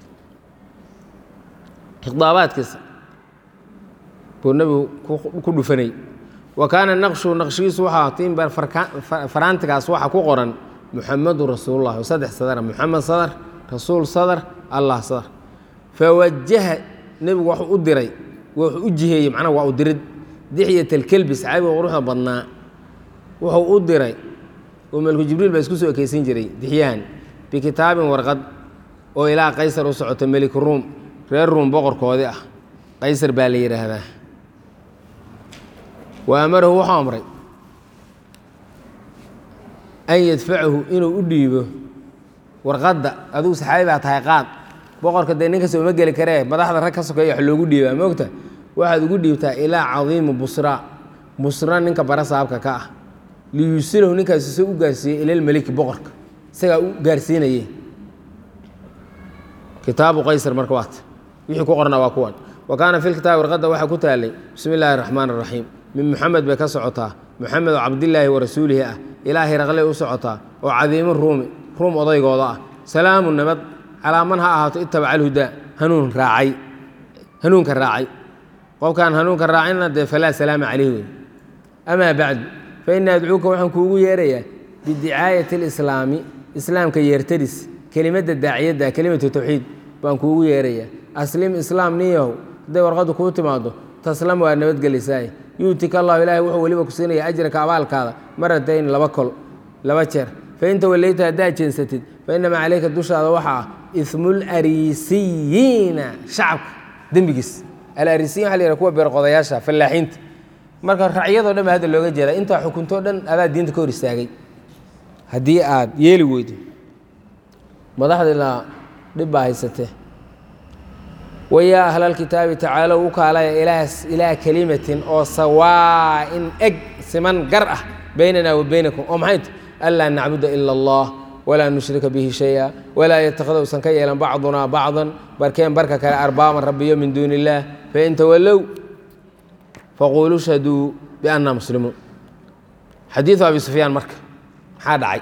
khidaabaadkiisa buu nebigu ku dhufanay wa kaana naqshu naqshigiisu waxaa tiimbar faraantigaas waxaa ku qoran muxamadu rasuulullah saddex sadara muxamed sadar rasuul sadar allah sadar fawajaha nebigu waxuu u diray wuxuu u jiheeyey macnaha waa u dirid dixyat alkelbi saxaabiga quruxda badnaa wuxuu u diray oo melku jibriil baa isku soo ekeysan jiray dixyahan bikitaabin warqad oo ilaa qaysar u socota melik ruum reer ruum boqorkoodii ah qaysar baa la yidhaahdaa wa amarahu wuxuu amray an yadfacahu inuu u dhiibo warqadda adigu saxaabi baa tahay qaad boqorka dee nin kasta uma geli karee madaxda rag ka sokeeya wax loogu dhiibaa moogta waxaad ugu dhiibtaa ilaa cadiimi busra busra ninka bara saabka ka ah liyuusilahu ninkaasi soo u gaarsiiyey ilalmeliki boqorka isagaa u gaarsiinaye kitaabu qaysar marka waata wixii ku qorna waa kuwan wa kaana fi lkitaabi warqadda waxaa ku taalay bismi illaahi araxmaan araxiim min muxamed bay ka socotaa muxamed oo cabdillaahi wa rasuulihi ah ilaahay raqley u socotaa oo cadiimi ruumi ruum odaygooda ah salaamu nabad calaa man ha ahaato itabaca alhudaa hanuun raacay hanuunka raacay qofkaan hanuunka raacina dee falaa salaama caleyh wey amaa bacdu fa ina adcuuka waxaan kuugu yeerayaa bidicaayati alislaami islaamka yeertadis kelimadda daaciyadda kelimatu tawxiid baan kuugu yeerayaa aslim islaam niyahow hadday warqaddu kuu timaado taslam waa nabadgelisaaye yuutika allahu ilaahay wuxuu weliba ku siinaya ajraka abaalkaada maratayn laba kol laba jeer fain tawallayta haddaad jeensatid fainamaa caleyka dushaada waxaa ah ismulariisiyiina shacabka dembigiis alarisiyin waxa la yidhaha kuwa beerqodayaasha fallaaxiinta marka racyadoo dhan ba hadda looga jeeda intaa xukuntoo dhan adaa diinta ka hor istaagay haddii aad yeeli weydo madaxdiina dhib baa haysatee wayaa ahlalkitaabi tacaalow u kaalaya ilaa kelimatin oo sawaa'in eg siman gar ah baynana wa baynakum oo maxay ta anlaa nacbuda ila allah walaa nushrika bihi shaya walaa yatakida usan ka yeelan bacdunaa bacdan barkeen barka kale arbaaban rabbiyo min duuni illaah fain tawallow faquuluu shhaduu biannaa muslimuun xadiidu abi sufyaan marka maxaa dhacay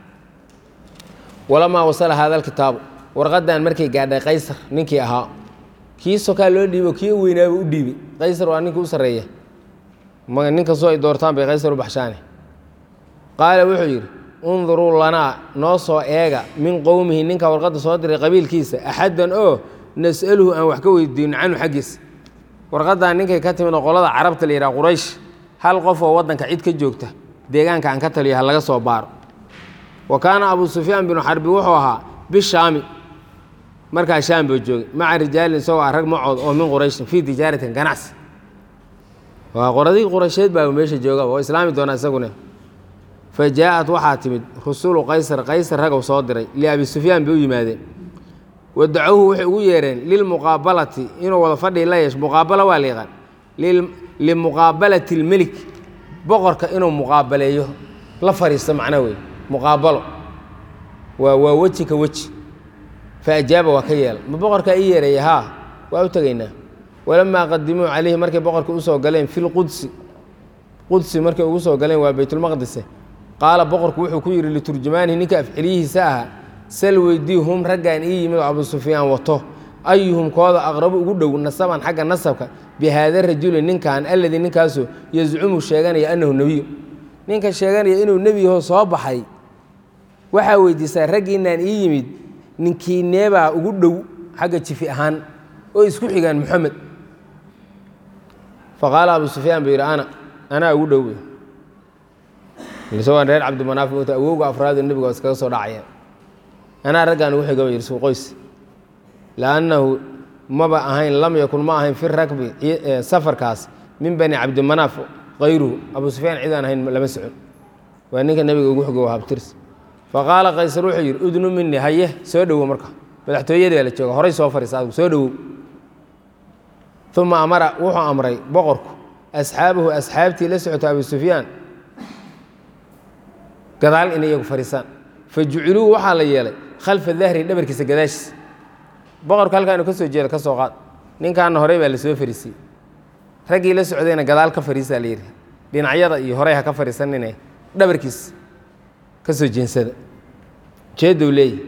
walamaa wasala hada alkitaabu warqadan markay gaadhay qaysar ninkii ahaa kii sokaa loo dhiibo kii weynaaba u dhiibay qaysar waa ninkii u sarreeya nin kastoo ay doortaan bay qaysar u baxshaane qaala wuxuu yidhi unduruu lanaa noo soo eega min qowmihi ninka warqadda soo diray qabiilkiisa axaddan oo nas'aluhu aan wax ka weydiino canhu xaggiisa warqaddan ninkay ka timid oo qolada carabta la yidhaha quraysh hal qof oo waddanka cid ka joogta deegaanka aan ka taliyo ha laga soo baaro wa kaana abuu sufyaan binu xarbi wuxuu ahaa bishaami markaa shaam buu joogay maca rijaalin isagoo ah rag macood oo min qurayshin fii tijaaratin ganacsi waa qoradii quraysheed baa meesha jooga oo islaami doona isaguna fa jaa-at waxaa timid rusulu qaysar qaysar ragow soo diray liabi sufyaan bay u yimaadeen wadacuuhu waxay ugu yeereen lilmuqaabalati inuu wada fadhii la yeesho muqaabalo waa la yaqaan limuqaabalati lmelik boqorka inuu muqaabaleeyo la fariista macna wey muqaabalo waa waa weji ka weji fa ajaaba waa ka yeela ma boqorkaa ii yeeraya haa waa u tegaynaa walamaa qadimuu calayhi markay boqorka usoo galeen fi lqudsi qudsi markay ugu soo galeen waa baytulmaqdise qaala boqorku wuxuu ku yidhi liturjumaanihi ninka afceliyihiisa ahaa sal weydii hum raggaan ii yimid oo abu sufyaan wato ayuhum kooda aqrabu ugu dhow nasaban xagga nasabka bi haada rajuli ninkan alladii ninkaasoo yazcumu sheeganaya annahu nebiyu ninka sheeganaya inuu nebi yaho soo baxay waxaa weydiisaa raggiinaan ii yimid ninkiineebaa ugu dhow xagga jifi ahaan oo isku xigaan moxamed faqaala abu sufyaan buu yidhi ana anaa ugu dhow wey isagoo reer cabdimanaaf mota awowga afraado nebiga iskaga soo dhacaya anaa raggaan ugu xiga yidhi suu qoys liannahu maba ahayn lam yakun ma ahayn fi rakbi safarkaas min bani cabdimanaaf kayruhu abu sufyaan cidaan ahayn lama socon waa ninka nebiga ugu xigo habtirs faqaala qaysar wuxuu yidhi udnu minii haye soo dhowow marka madaxtooyadii la jooga horay soo fariisa adigu soo dhowow uma amara wuxuu amray boqorku asxaabahu asxaabtii la socota abu sufyaan gadaal inay iyagu fariisaan fa juciluu waxaa la yeelay khalfa dahri dhabarkiisa gadaashiisa boqorku halkaanu ka soo jeeda ka soo qaad ninkaana horey baa la soo fariisiyey raggii la socdayna gadaal ka fariisaa la yidhi dhinacyada iyo horey ha ka fariisanine dhabarkiisa ka soo jeensada jeedow leeyahy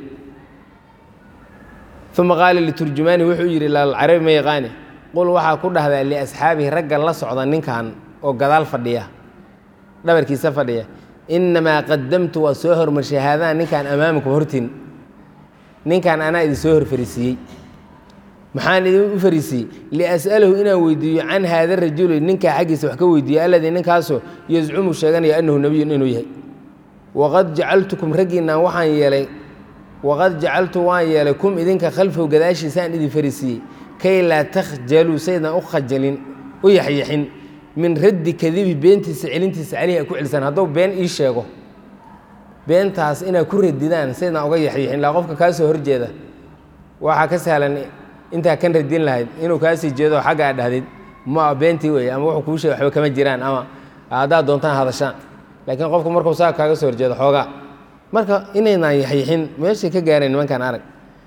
uma qaala liturjumaani wuxuu yidhi laalcarabi ma yaqaane qul waxaa ku dhahdaa liasxaabihi raggan la socda ninkan oo gadaal fadhiya dhabarkiisa fadhiya innamaa qadamtu waa soo hormarshay haadaan ninkaan amaamakum hortiin ninkan anaa idin soo hor fariisiiyey maxaan idin u fariisiiyey lias'alahu inaan weydiiyo can haada rajuli ninkaa xaggiisa wax ka weydiiyo alladii ninkaasoo yazcumu sheeganaya annahu nebiyun inuu yahay waqad jacaltukum raggiinaan waxaan yeelay waqad jacaltu waan yeelay kum idinka khalfahu gadaashiisaan idin fariisiiyey kay laa takhjaluu saydaan u khajalin u yaxyaxin min raddi kadibi beentiisa celintiisa caleyhi a ku celisaan hadduu been ii sheego beentaas inaad ku radidaan saydaan uga yaxyaxin laa qofka kaa soo horjeeda waxaa ka sahlan intaa kan radin lahayd inuu kaasii jeedo xagga aad dhahdayd ma beentii wey ama wuxuu kuu sheeg waxba kama jiraan ama haddaad doontaan hadashaan laakiin qofku markuu saa kaaga soo horjeedo xoogaa marka inaynaan yaxyaxin meeshay ka gaareen nimankaan arag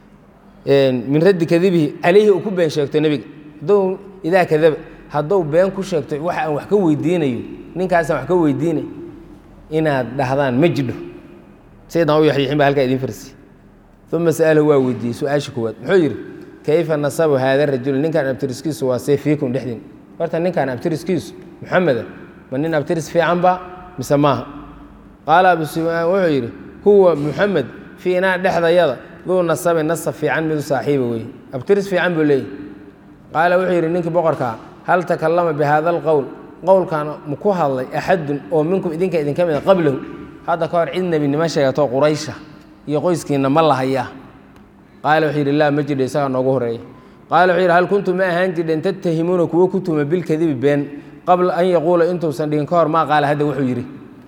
min raddi kadibihi calayhi uu ku been sheegto nebiga hadduu idaa kadaba hadduu been ku sheegto waxa aan wax ka weydiinayo ninkaasaan wax ka weydiinay inaad dhahdaan ma jidho saydaan u yaxyaxin baa halkaa idin farsi uma sa'alahu waa weydiiyey su-aasha koowaad muxuu yidhi kayfa nasabu haada rajul ninkan abtiriskiisu waa see fiikum dhexdiin horta ninkan abtiriskiisu muxameda ma nin abtiris fiican ba mise maaha qaala abu sufyaan wuxuu yidhi huwa muxamed fiinaa dhexdayada duu nasabin nasab fiican midu saaxiiba wey abtiris fiican buu leeyahy qaala wuxuu yidhi ninkii boqorkaa hal takallama bi haada alqowl qowlkan ma ku hadlay axadun oo minkum idinka idinka mida qablahu hadda ka hor cid nebinimo sheegato quraysha iyo qoyskiinna ma lahayaa qaala wuxuu yidhi laa ma jidho isagaa noogu horeeya qaala wuxuu yidhi hal kuntum ma ahaan jirdhen tattahimuuna kuwo ku tuma bilkadibi been qabla an yaquula intuusan dhigin ka hor maa qaala hadda wuxuu yidhi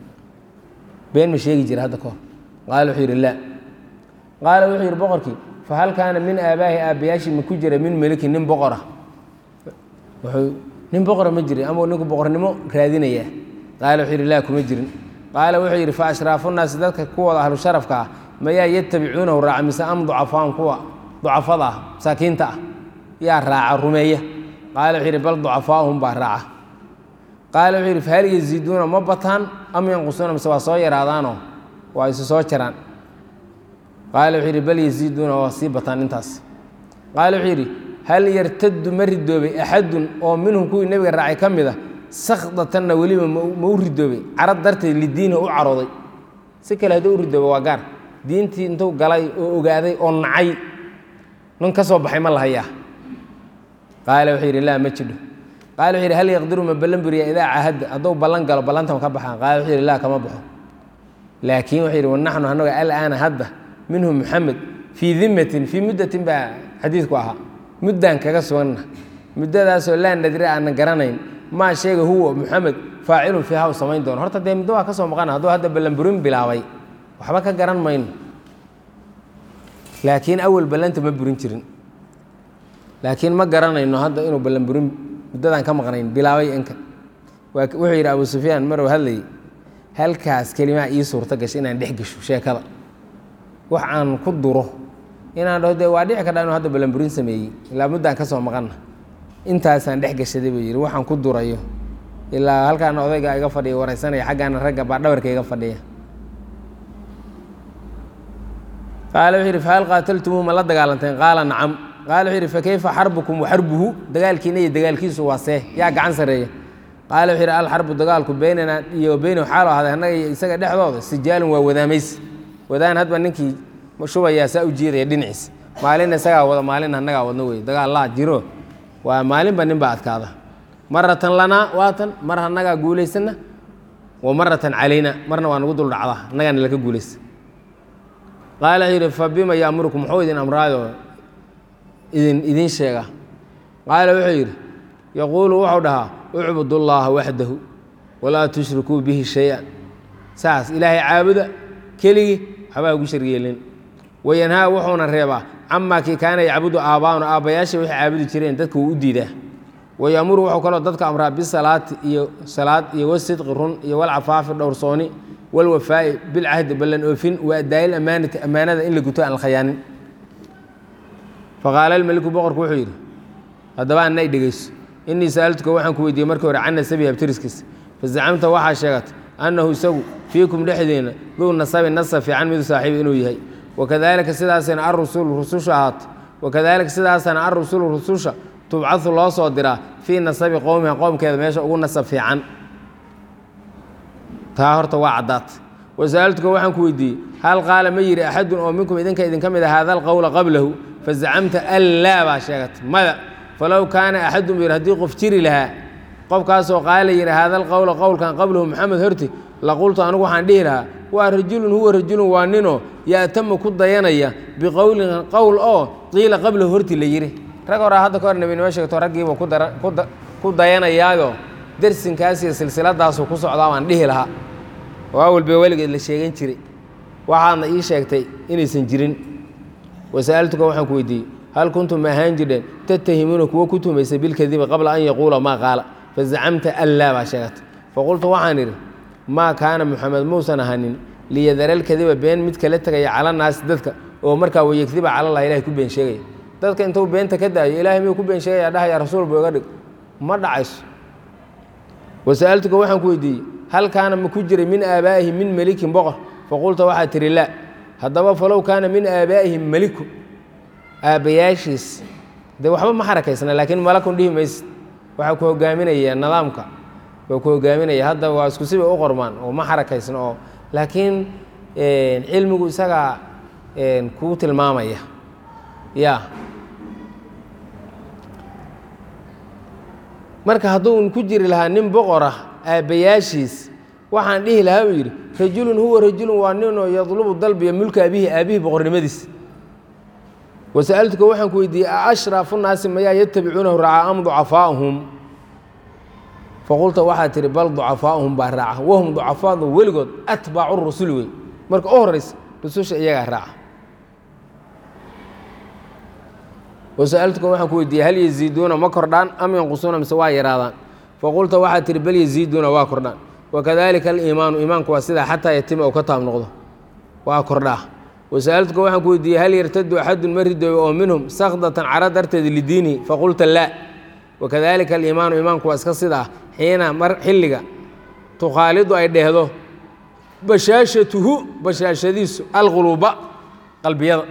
been ma sheegi jira hadda ka hor qaala wuxuu yidhi laa qaala wuxuu yidhi boqorkii fa hal kaana min aabaahi aabbayaashii ma ku jira min melikin nin boqora wuxuu nin boqora ma jirin ama ninku boqornimo raadinaya qaala wuxuu yidhi laa kuma jirin qaala wuxuu yidhi fa ashraafunnaasi dadka kuwooda ahlu sharafka ah mayaa yatabicuunahu raaca mise am ducafaan kuwa ducafada ah masaakiinta ah yaa raaca rumeeya qaala wuxuu yidhi bal ducafaahum baa raaca qaala wuxuu yidhi fahal yaziiduuna ma bataan am yanqusuuna mise waa soo yaraadaanoo waa isu soo jaraan qaala wuxuu yidhi bal yaziiduuna waa sii bataan intaas qaala wuxuu yidhi hal yartaddu ma ridoobay axadun oo minhum kuwii nebiga raacay ka mid a sakhdatanna weliba ma u ridoobay carad darteed lidiinihi u carooday si kale hadduu u ridooba waa gaar diintii intuu galay oo ogaaday oo nacay nin ka soo baxay ma lahayaa qaala wuxuu yidhi laa ma jidho qaala wuxuu yidhi hal yaqdiru ma ballan buriya idaa cahadda hadduu ballan galo ballantan ka baxaan qaala wuxuu yidhi laa kama baxo laakiin wuxuu yidhi wanaxnu annaga alaana hadda minhu muxamed fii dimatin fii muddatin baa xadiidku ahaa muddaan kaga suganna muddadaasoo laa nadri aanan garanayn maa sheega huwa muxamed faacilun fiiha u samayn doono horta dee muddo waa ka soo maqana hadduu hadda ballanburin bilaabay waxba ka garan mayno laakiin awal ballanta ma burin jirin laakiin ma garanayno hadda inuu ballanburin muddadaan ka maqnayn bilaabay inka wuxuu yidhi abu sufyaan maruu hadlayay halkaas kelimaa ii suurto gashay inaan dhex gesho sheekada wax aan ku duro inaan dhaho dee waa dhici kardhaa inuu hadda balanburin sameeyey ilaa muddaan ka soo maqanna intaasaan dhex gashaday buu yidhi waxaan ku durayo ilaa halkaana odayga iga fadhiya wareysanaya xaggaana ragga baa dhabarka iga fadhiya qaala wuxuu yidhi fahal qaataltumuhu ma la dagaalanteen qaala nacam qaala wuxuu yidhi fakayfa xarbukum wa xarbuhu dagaalkiina iyo dagaalkiisu waa see yaa gacan sarreeya qaala wuxuu yidhi alxarbu dagaalku beynana iyo beynahu xaalo ahday annaga iyo isaga dhexdooda sijaalun waa wadaamays wadaan hadba ninkii shubayaa saa u jeedaya dhinaciisa maalin isagaa wada maalin annagaa wadno wey dagaal laa jiro waa maalinba nin baa adkaada maratan lanaa waatan mar annagaa guulaysana wa maratan calayna marna waa nagu dul dhacda annagaana laka guulaysa qaala wuxuu yidhi fa bima yaamurukum muxuu idin amraayo idin idin sheega qaala wuxuu yidhi yaquulu wuxuu dhahaa ucbudu llaha waxdahu walaa tushrikuu bihi shay-an saas ilaahay caabuda keligii waxbaa ugu sharyeelin wayanhaa wuxuuna reebaa camaa kii kaana yacbudu aabbaa'una aabbayaasha waxay caabudi jireen dadka wuu u diidaa wayamuru wuxuu kaloo dadka amraa bisalaati iyo salaad iyo wasidqi run iyo walcafaafi dhowrsooni walwafaa'i bilcahdi ballan oofin wa adaayi amaanati ammaanada in la guto aan la khayaanin faqaala almeliku boqorku wuxuu yidhi haddaba annay dhegeyso innii sa'altuka waxaan ku weydiiyey markii hore can nasabi habtiriskiisa fazacamta waxaa sheegatay annahu isagu fiikum dhexdeena duu nasabi nasa fiican midu saaxiiba inuu yahay wakadaalika sidaasana arusulu rususha ahaato wakadaalika sidaasana arusulu rususha tubcadu loo soo diraa fii nasabi qowmiha qowmkeeda meesha ugu nasab fiican taa horta waa caddaat wasa'altuka waxaan ku weydiiyey hal qaala ma yidhi axadun oo minkum idinka idinka mid a haada alqowla qablahu fazacamta an laa baa sheegatay mada falow kaana axadun buu yidhi haddii qof jiri lahaa qofkaasoo qaala yidhi haada alqowla qowlkan qablahu maxamed horti laqultu anigu waxaan dhihi lahaa waa rajulun huwa rajulun waa ninoo yaatama ku dayanaya biqowlin qowl oo qiila qablahu horti la yidhi rag horaa hadda ka hor nebinimo sheegto raggiiba ku dayanayaayo dersinkaas iyo silsiladaasu ku socdaa baan dhihi lahaa oo awalba weligeed la sheegan jiray waxaadna ii sheegtay inaysan jirin wasa'altuka waxaan ku weydiiyey hal kuntum ma ahaan jirdheen tattahimuuna kuwo ku tumaysa bilkadibi qabla an yaquula maa qaala fazacamta an laa baa sheegatay faqultu waxaan idhi maa kaana muxamed muusan ahanin liyadara lkadiba been mid kala tegaya cala naasi dadka oo markaa wayegdiba calallah ilahay ku been sheegaya dadka intuu beenta ka daayo ilahay miyuu ku been sheegaya dhahaya rasuul buu iga dhig ma dhacayso wasa'altuka waxaan ku weydiiyey hal kaana ma ku jiray min aabaa'ihi min melikin boqor faqulta waxaa tihi laa haddaba falow kaana min aabaa'ihim meliku aabbayaashiis dee waxba ma xarakaysna laakiin malakun dhihi maysid waxaa ku hogaaminaya nidaamka waa ku hogaaminaya hadda waa isku sibay u qormaan oo ma xarakaysna oo laakiin cilmigu isagaa kuu tilmaamaya ya marka hadduu ku jiri lahaa nin boqor ah aabbayaashiis waxaan dhihi lahaa uu yidhi rajulun huwa rajulun waa ninoo yadlubu dalbiya mulka abihi aabihii boqornimadiis wasa'altuka waxaan ku weydiiyey a ashraafu naasi mayaa yatabicuunahu racaa am ducafaa'uhum faqulta waxaa tihi bal ducafaa'uhum baa raaca wahum ducafaadu weligood atbaacu rusuli wey marka u horeysa rususha iyagaa raaca wasa'altuka waxaan ku weydiiyey hal yaziiduuna ma kordhaan am yanqusuuna mise waa yaraadaan faqulta waxaa tihi bal yaziiduuna waa kordhaan wakadalika aliimaanu iimaanku waa sidaa xataa yatima uu ka taab noqdo waa kordhaa wasa'altuka waxaan ku weydiiyey hal yartadu axadun ma ridooyo oo minhum sakdatan cara darteed lidiinihi faqulta laa wakadalika aliimaanu iimaanku waa iska sidaa xiina mar xilliga tukhaalidu ay dheehdo bashaashatuhu bashaashadiisu alquluuba qalbiyada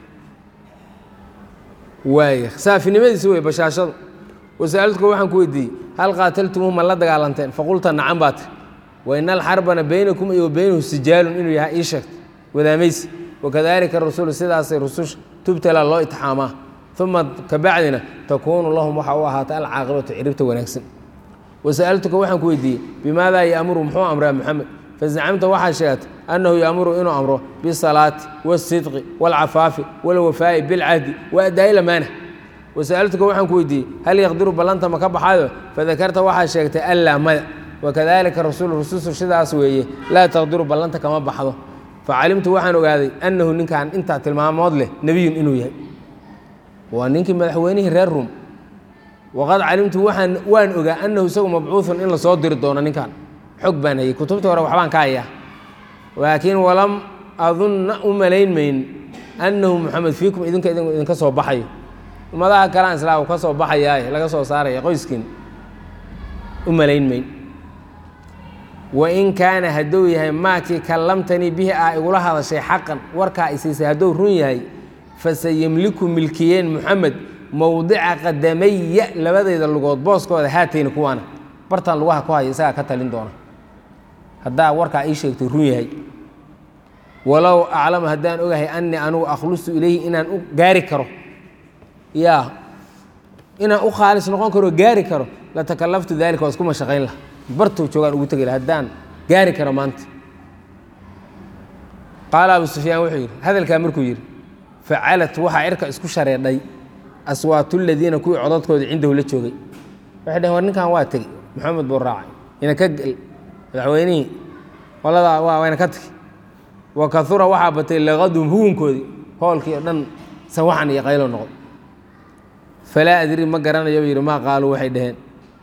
waaya saafinimadiisi wey bashaashadu wasa'altuka waxaan ku weydiiyey hal qaataltumuhu ma la dagaalanteen faqulta nacan baa tiri waina alxarbana baynakum iyo baynahu sijaalun inuu yahay ii sheegtay wadaamaysi wakadalika rasulu sidaasay rususha tubtala loo itixaamaa uma kabacdina takuunu lahum waxa u ahaata alcaaqibatu ciribta wanaagsan wasa'altuka waxaan ku weydiiyey bimaadaa yaamuru muxuu amraa moxamed fazacamta waxaa sheegatay annahu yaamuru inuu amro bisalaati wasidqi waalcafaafi walwafaa'i bilcahdi wa adaa'i lamaana wasa'altuka waxaan ku weydiiyey hal yaqdiru ballanta ma ka baxayo fadakarta waxaa sheegtay allaa maya wakadalika rasuulu rusushu sidaas weeye laa taqdiru ballanta kama baxdo facalimtu waxaan ogaaday annahu ninkan intaa tilmaamood leh nebiyun inuu yahay waa ninkii madaxweynihii reer rum waqad calimtu waxaan waan ogaa annahu isagu mabcuuثun in lasoo diri doono ninkan xog baan hayay kutubtii hore waxbaan ka hayaa laakiin walam adunna u malayn mayn annahu moxamed fiikum idinka idinka soo baxayo ummadaha kalean islaam ka soo baxayaaye laga soo saaraya qoyskiin u malayn mayn wain kaana hadduu yahay maakii kallamtanii bihi aa igula hadashay xaqan warkaa isiisay hadduu run yahay fasayemliku milkiyeen moxamed mowdica qadamaya labadayda lugood booskooda haatayni kuwaana bartaan lugaha ku haya isagaa ka talin doona haddaa warkaa ii sheegtay run yahay walow aclamu haddaan ogahay anii anugu akhlustu ilayhi inaan u gaari karo yaa inaan u khaalis noqon karo gaari karo latakalaftu dalika waa isku mashaqayn laha bartuu joogaan ugu tegi laha haddaan gaari karo maanta qaala abu sufyaan wuxuu yidhi hadalkaa markuu yidhi facalat waxaa cirka isku shareedhay aswaatu ladiina kuwii codadkoodii cindahu la joogay waxay dhaheen war ninkan waa tegey maxamed buu raacay ina ka gel madaxweynihii qoladaa waa wayna ka tegi wa kahura waxaa batay laqadum hugunkoodii hoolkii oo dhan sawaxan iyo qaylo noqon falaa adri ma garanayo buu yidhi maa qaaluu waxay dhaheen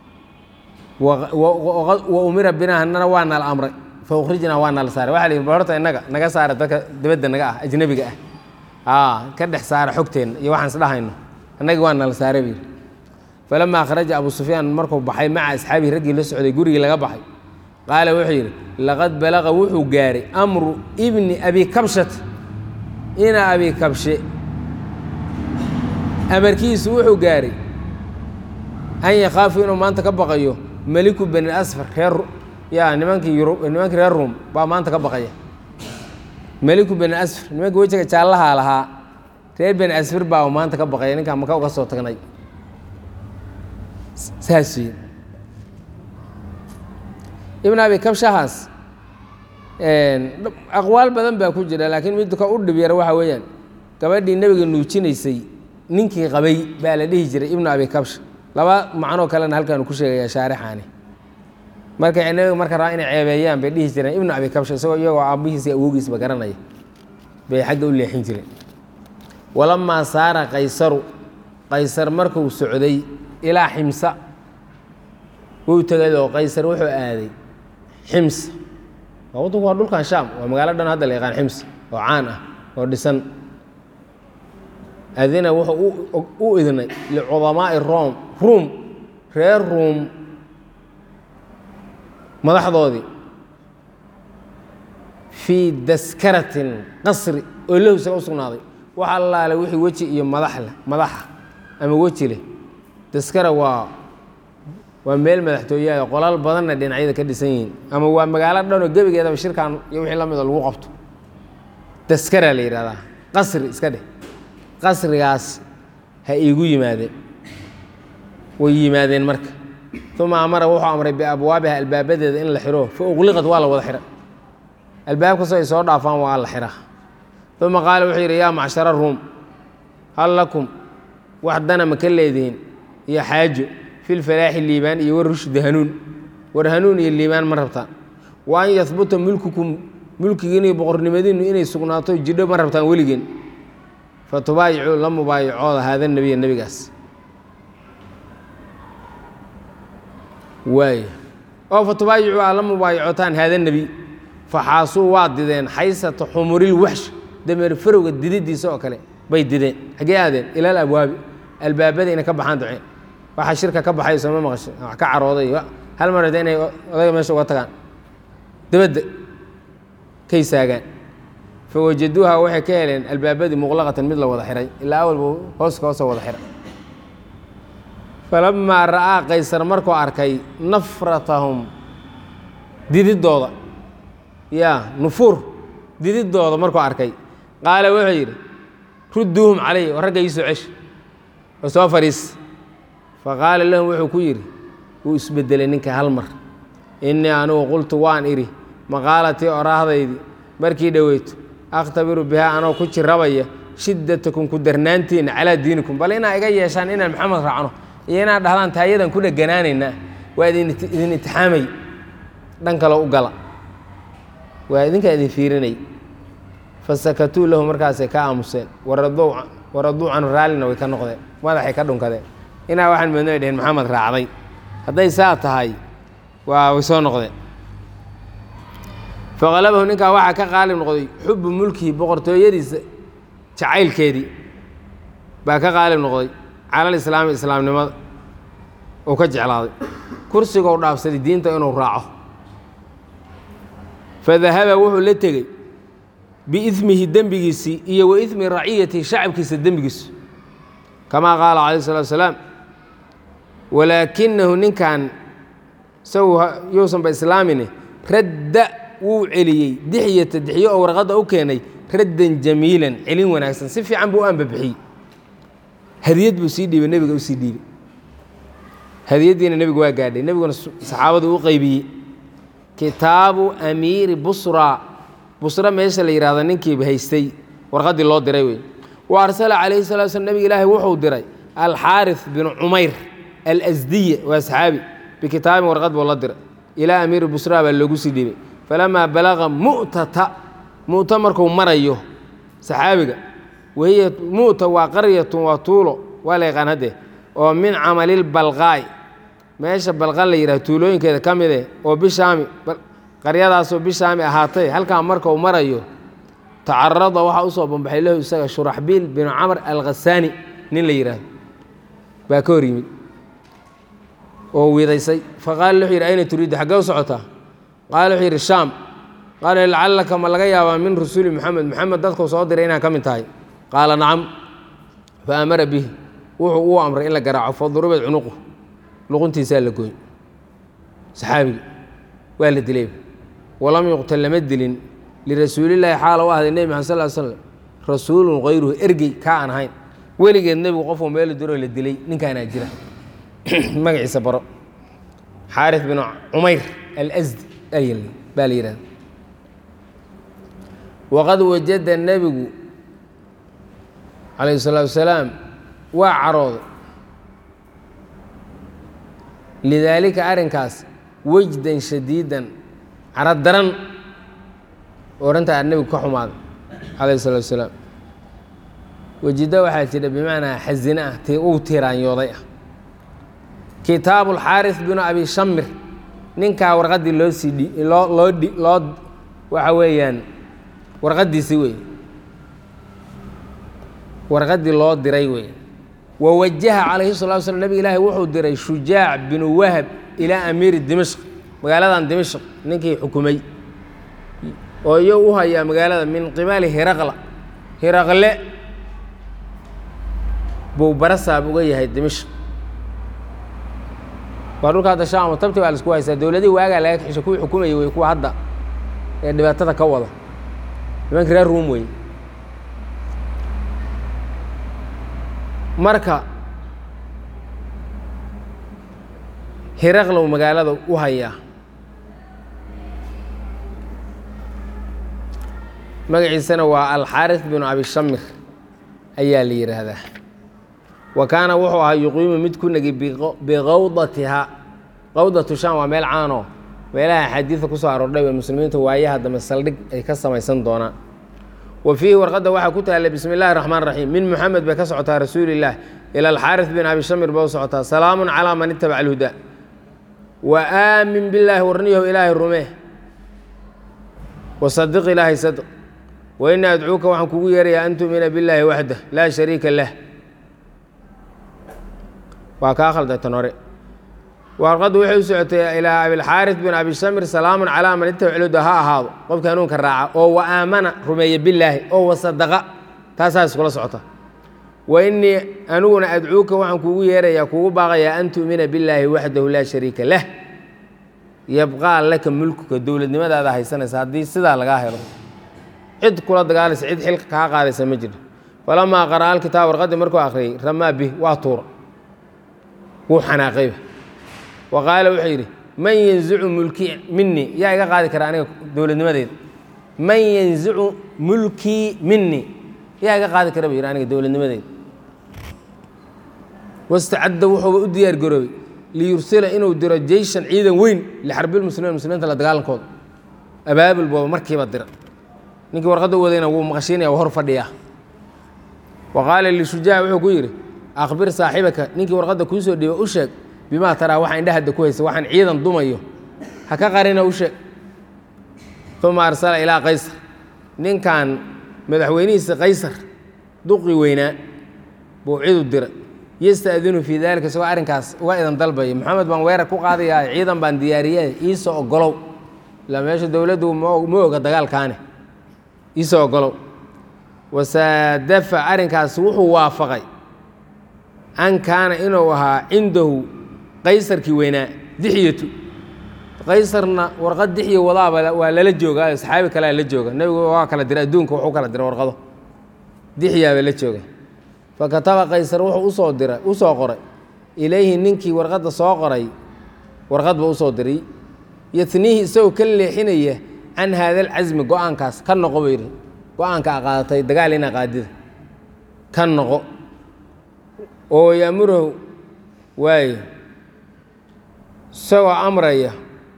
wa umira binaa hanana waa nala amray fa ukhrijnaa waa nala saaray waxa la yidhi bal horta innaga naga saara dadka dibadda naga ah ajnabiga ah ka dhex saara xogteenna iyo waxaan isdhahayno annagii waa nala saaray buu yidhi falamaa kharaja abu sufyaan markuu baxay maca asxaabihi raggii la socday gurigii laga baxay qaala wuxuu yidhi laqad balaqa wuxuu gaaray amru ibni abi kabshat ina abi kabshe amarkiisu wuxuu gaaray an yakhaafu inuu maanta ka baqayo meliku bani asfar reer yaa nimankii yurub nimankii reer ruum baa maanta ka baqaya meliku bani asfar nimankii wejiga jaallahaa lahaa reer bani asfar baa maanta ka baqaya ninkaan maka uga soo tagnay saas wey ibn abi kabshahaas aqwaal badan baa ku jira laakiin midka u dhib yara waxa weeyaan gabadhii nebiga nuujinaysay ninkii qabay baa la dhihi jiray ibnu abi kabsha laba macnoo kalena halkaanu ku sheegaya shaarixaani markay nebiga marka raa inay ceebeeyaan bay dhihi jireen ibnu abi kabsha isagoo iyagoo aabihiisa awoogiisba garanaya bay xagga u leexin jireen walamaa saara qaysaru qaysar markuu socday ilaa ximsa wuu tegay oo qaysar wuxuu aaday xims waa waddanku waa dhulkan shaam waa magaalo dhan hadda la yaqaan xims oo caan ah oo dhisan adina wuxuu u idnay licudamaa'i rom ruum reer ruum madaxdoodii fii daskaratin qasri oo lahu isaga u sugnaaday wax allaale wixii weji iyo madax leh madaxa ama weji leh daskara waa waa meel madaxtooyaha qolal badanna dhinacyada ka dhisan yihiin ama waa magaalo dhanoo gebigeedaba shirkan iyo wixii la midoo lagu qabto daskara la yidhahdaa qasri iska dheh qasrigaas ha iigu yimaadeen way yimaadeen marka uma amara wuxuu amray biabwaabiha albaabadeeda in la xiro fa uqliqad waa la wada xira albaab kastoo ay soo dhaafaan waa la xiraa uma qaala wuxuu yidhi yaa macshara ruum hal lakum wax dana ma ka leedihiin iyo xaajo fi lfalaaxi liibaan iyo war rushdi hanuun war hanuun iyo liibaan ma rabtaan wa an yahbuta mulkukum mulkigiin iyo boqornimadiinnu inay sugnaato jidho ma rabtaan weligeen fatubaayicuu la mubaayacooda haada nebiya nebigaas waay oo fatubaayicuu aa la mubaayacotaan haada nebi faxaasuu waa dideen xaysata xumuril waxsh dameer farowga dididiisa oo kale bay dideen xaggee aadeen ilaal abwaabi albaabada inay ka baxaan duceen waxaa shirka ka baxay sooma maqasho wax ka carooday hal mar hade inay odayga meesha uga tagaan dabadda kay saagaan fawajaduuha waxay ka heleen albaabadii muqlaqatan mid la wada xiray ilaa awalba hooska hoosoo wada xiray falamaa ra'aa qaysar markuu arkay nafratahum dididooda ya nufuur dididooda markuu arkay qaala wuxuu yidhi rudduuhum calay oo ragga iisoo cesh oo soo fadhiis faqaala lahum wuxuu ku yidhi wuu isbedelay ninka hal mar innii anugu qultu waan idhi maqaalatii oraahdaydii markii dhoweyto akhtabiru bihaa anoo ku jirabaya shiddatakum ku darnaantiinna calaa diinikum bal inaa iga yeeshaan inaan maxamed raacno iyo inaad dhahdaan taayadan ku dheganaanaynaa waa idin idin itixaamay dhan kaloo u gala waa idinkaa idin fiirinay fasakatuu lahu markaasay ka aamuseen waraduu canhu raallina way ka noqdeen madaxay ka dhunkadeen inaa waxaan moodna ay dheheen maxamed raacday hadday saa tahay waa way soo noqdeen faqalabahu ninkaa waxaa ka qaalib noqday xubu mulkihi boqortooyadiisa jacaylkeedii baa ka qaalib noqday calal islaami islaamnimada uu ka jeclaaday kursigou dhaafsaday diinta inuu raaco fadahaba wuxuu la tegey biidmihi dembigiisii iyo wa idmi raciyatihi shacabkiisa dembigiisu kamaa qaala calayh salatu asalaam walaakinahu ninkan isagu yuusanba islaamine radda wuu celiyey dixyata dixiyo oo warqadda u keenay raddan jamiilan celin wanaagsan si fiican buu u ambabixiyey hadiyad buu sii dhiibay nebiga u sii dhiibay hadiyaddiina nebigu waa gaadhay nebiguna saxaabadu u qeybiyey kitaabu amiiri busra busra meesha la yidhahdo ninkiiba haystay warqaddii loo diray wey wa arsala calayhi salatu slam nebiga ilaahay wuxuu diray alxaaris binu cumayr alasdiya waa saxaabi bikitaabin warqad buu la diray ilaa amiiri busra baa loogu sii dhiibay falamaa balaga mu'tata mu'ta markuu marayo saxaabiga wahiya mu'ta waa qaryatun waa tuulo waa la yaqaan haddee oo min camalilbalqaa'i meesha balqan la yidhaha tuulooyinkeeda ka mid eh oo bishaami qaryadaasoo bishaami ahaatay halkaa markau marayo tacarada waxaa usoo bambaxay lahu isaga shuraxbiil binu camr alkhasaani nin la yidhaahdo baa ka hor yimid oo widaysay faqaala wuxuu yidhi ayna turiiddu xaggee u socotaa qaala wuxuu yidhi shaam qaala lacallaka ma laga yaabaa min rasuuli moxamed moxamed dadkuu soo diray inaan ka mid tahay qaala nacam fa amara bihi wuxuu uu amray in la garaaco faduribad cunuqu luquntiisaa la gooy saxaabigi waa la dilay walam yuqtal lama dilin lirasuulillaahi xaala u ahday nebi maxamed sal l slam rasuulun hayruhu ergey kaa aan ahayn weligeed nebigu qofuu meelu diroo la dilay ninkaanaa jira magaciisa baro xaaris bin cumayr alasdi baa la yidhahda waqad wajada nebigu calayhi salaatu wasalaam waa carooday lidaalika arrinkaas wejdan shadiidan caro daran orantaa nebigu ka xumaaday calayhi salaatu wasalaam wejida waxaa jira bimacnaa xasine ah ti uu tiiraanyooday ah kitaabu alxaaris binu abi shamir ninkaa warqaddii loo sii dhi loo loo dhi loo waxa weeyaan warqaddiisi wey warqaddii loo diray wey wawajaha calayhi salatu slam nebig ilaahi wuxuu diray shujaac binu wahab ilaa amiiri dimashq magaaladan dimashq ninkii xukumay oo iyo u hayaa magaalada min qibali hiraqla hiraqle buu barasaab uga yahay dimashq waa dhulka hadda shaamo tabti baa laisku haysaa dowladihii waagaa laga xisho kuwii xukumayay wey kuwa hadda ee dhibaatada ka wada nimankii reer ruum wey marka hiraqlow magaalada u hayaa magaciisana waa alxaaris binu abishamir ayaa la yidhaahdaa wa kaana wuxuu ahaa yuqiimu mid ku negi biqawdatiha qawdatu sham waa meel caanoo meelaha axaadiida ku soo aroordhay ee muslimiinta waayaha dambe saldhig ay ka samaysan doonaan wa fiihi warqadda waxaa ku taalla bismi illahi raxmaan raxiim min muxamed bay ka socotaa rasuulillaah ila alxaaris bin abi shamir bay u socotaa salaamun calaa man itabaca alhudaa wa aamin billaahi warniyahu ilaahay rumee wasadiq ilaahay sadq wa inii adcuuka waxaan kugu yeerayaa an tu'mina billaahi waxdah laa shariika lah waa kaa khaldatan hore warqaddu waxay u socotay ilaa abilxaaris bin abi shamir salaamun calaa man itabaca alhudaa ha ahaado qofka hanuunka raaca oo wa aamana rumeeya billaahi oo wasadaqa taasaa iskula socota wa inii aniguna adcuuka waxaan kuugu yeerayaa kuugu baaqayaa an tu'mina billaahi waxdahu laa shariika lah yabqaa laka mulkuka dowladnimadaada haysanaysa haddii sidaa lagaa helo cid kula dagaalaysa cid xilka kaa qaadaysa ma jiro falamaa qara'a alkitaab warqaddii markuu akhriyey ramaa bih waa tuura wuu xanaaqayba wa qaala wuxuu yidhi man yanzicu mulkii minii yaa iga qaadi kara aniga dowladnimadeyda man yanzicu mulkii minii yaa iga qaadi kara buu yidhi aniga dowladnimadeyda wastacadda wuxuuba u diyaar garoobay liyursila inuu diro jeyshan ciidan weyn lixarbilmuslimiin muslimiinta la dagaalankooda abaabul booba markiiba dira ninkii warqadda u wadayna wuu maqashiinaya waa hor fadhiyaa wa qaala lishujaac wuxuu ku yidhi akhbir saaxibaka ninkii warqadda kuu soo dhiiba u sheeg bimaa taraa waxa indhahadda ku haysa waxaan ciidan dumayo ha ka qarina u sheeg uma arsala ilaa qaysar ninkan madaxweynihiisa qaysar duqi weynaa buu cidu diray yasta'dinu fii dalika isagoo arrinkaas uga idan dalbaya maxamed baan weerar ku qaadayaa ciidan baan diyaariyay iisoo ogolow ilaa meesha dowladdu ma oga dagaalkaane iisoo ogolow wasaadafa arrinkaas wuxuu waafaqay an kaana inuu ahaa cindahu qaysarkii weynaa dixyatu qaysarna warqad dixya wadaaba waa lala joogaa saxaabi kalea la jooga nebigu waa kala diray adduunka wuxuu kala diray warqado dixyaaba la jooga fakataba qaysar wuxuu usoo diray usoo qoray ilayhi ninkii warqadda soo qoray warqadba usoo diray yatniihi isagoo ka leexinaya can haada alcasmi go-aankaas ka noqo buu yidhi go-aanka a qaadatay dagaal ina qaadida ka noqo oo yaamurahu waaye isagoo amraya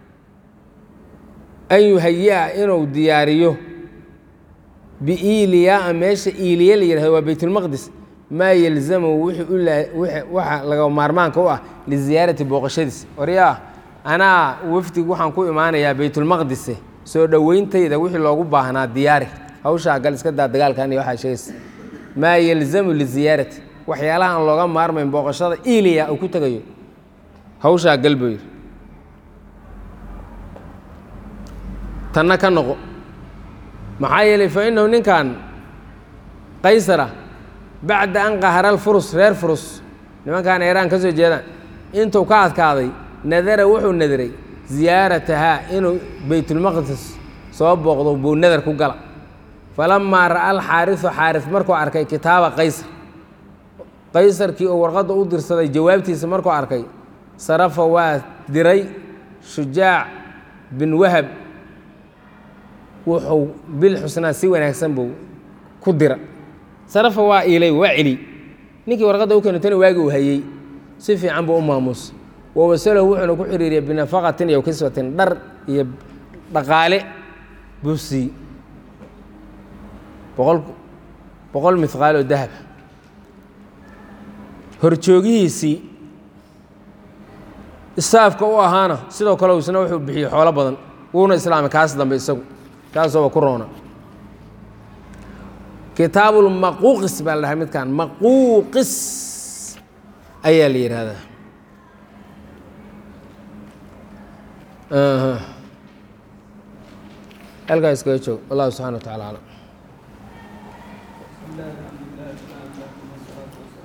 an yuhayi-a inuu diyaariyo biiliyaa meesha iiliya la yihahdo waa baytulmaqdis maa yelzamu waxa laga maarmaanka u ah liziyaarati booqashadiis waryaa anaa wafdig waxaan ku imaanayaa baytulmaqdise soo dhoweyntayda wixii loogu baahnaa diyaari hawshaa gal iska daa dagaalkan iyo waxaa sheegaysa maa yelzamu liziyaarati waxyaalaha aan looga maarmayn booqashada iliya uu ku tegayo hawshaa gal buu yidhi tanna ka noqo maxaa yeelay fa innahu ninkan qaysara bacda an qahara alfurus reer furus nimankaan eeraan ka soo jeedaan intuu ka adkaaday nadara wuxuu nadiray ziyaaratahaa inuu baytulmaqdis soo booqdo buu nadar ku gala falamaa ra'a alxaarisu xaaris markuu arkay kitaaba qaysar qaysarkii oo warqadda u dirsaday jawaabtiisa markuu arkay sarafa waa diray shujaac bin wahab wuxuu bil xusnaa si wanaagsan buu ku dira sarafa waa iilay waa celi ninkii warqadda u keeno tani waagi uu hayey si fiican buu u maamuus wawasalahu wuxuuna ku xiriiriyay binafaqatin iyo kiswatin dhar iyo dhaqaale buu sii boqol boqol mihqaal oo dahaba horjoogihiisii isaafka u ahaana sidoo kale isna wuxuu bixiyey xoolo badan wuuna islaamay kaas dambe isagu kaasooba ku roona kitaabulmaquuqis baa la dhahay midkan maquuqis ayaa la yidhaahdaa halkaa iskaga joog wallahu subxana wa tacala aclam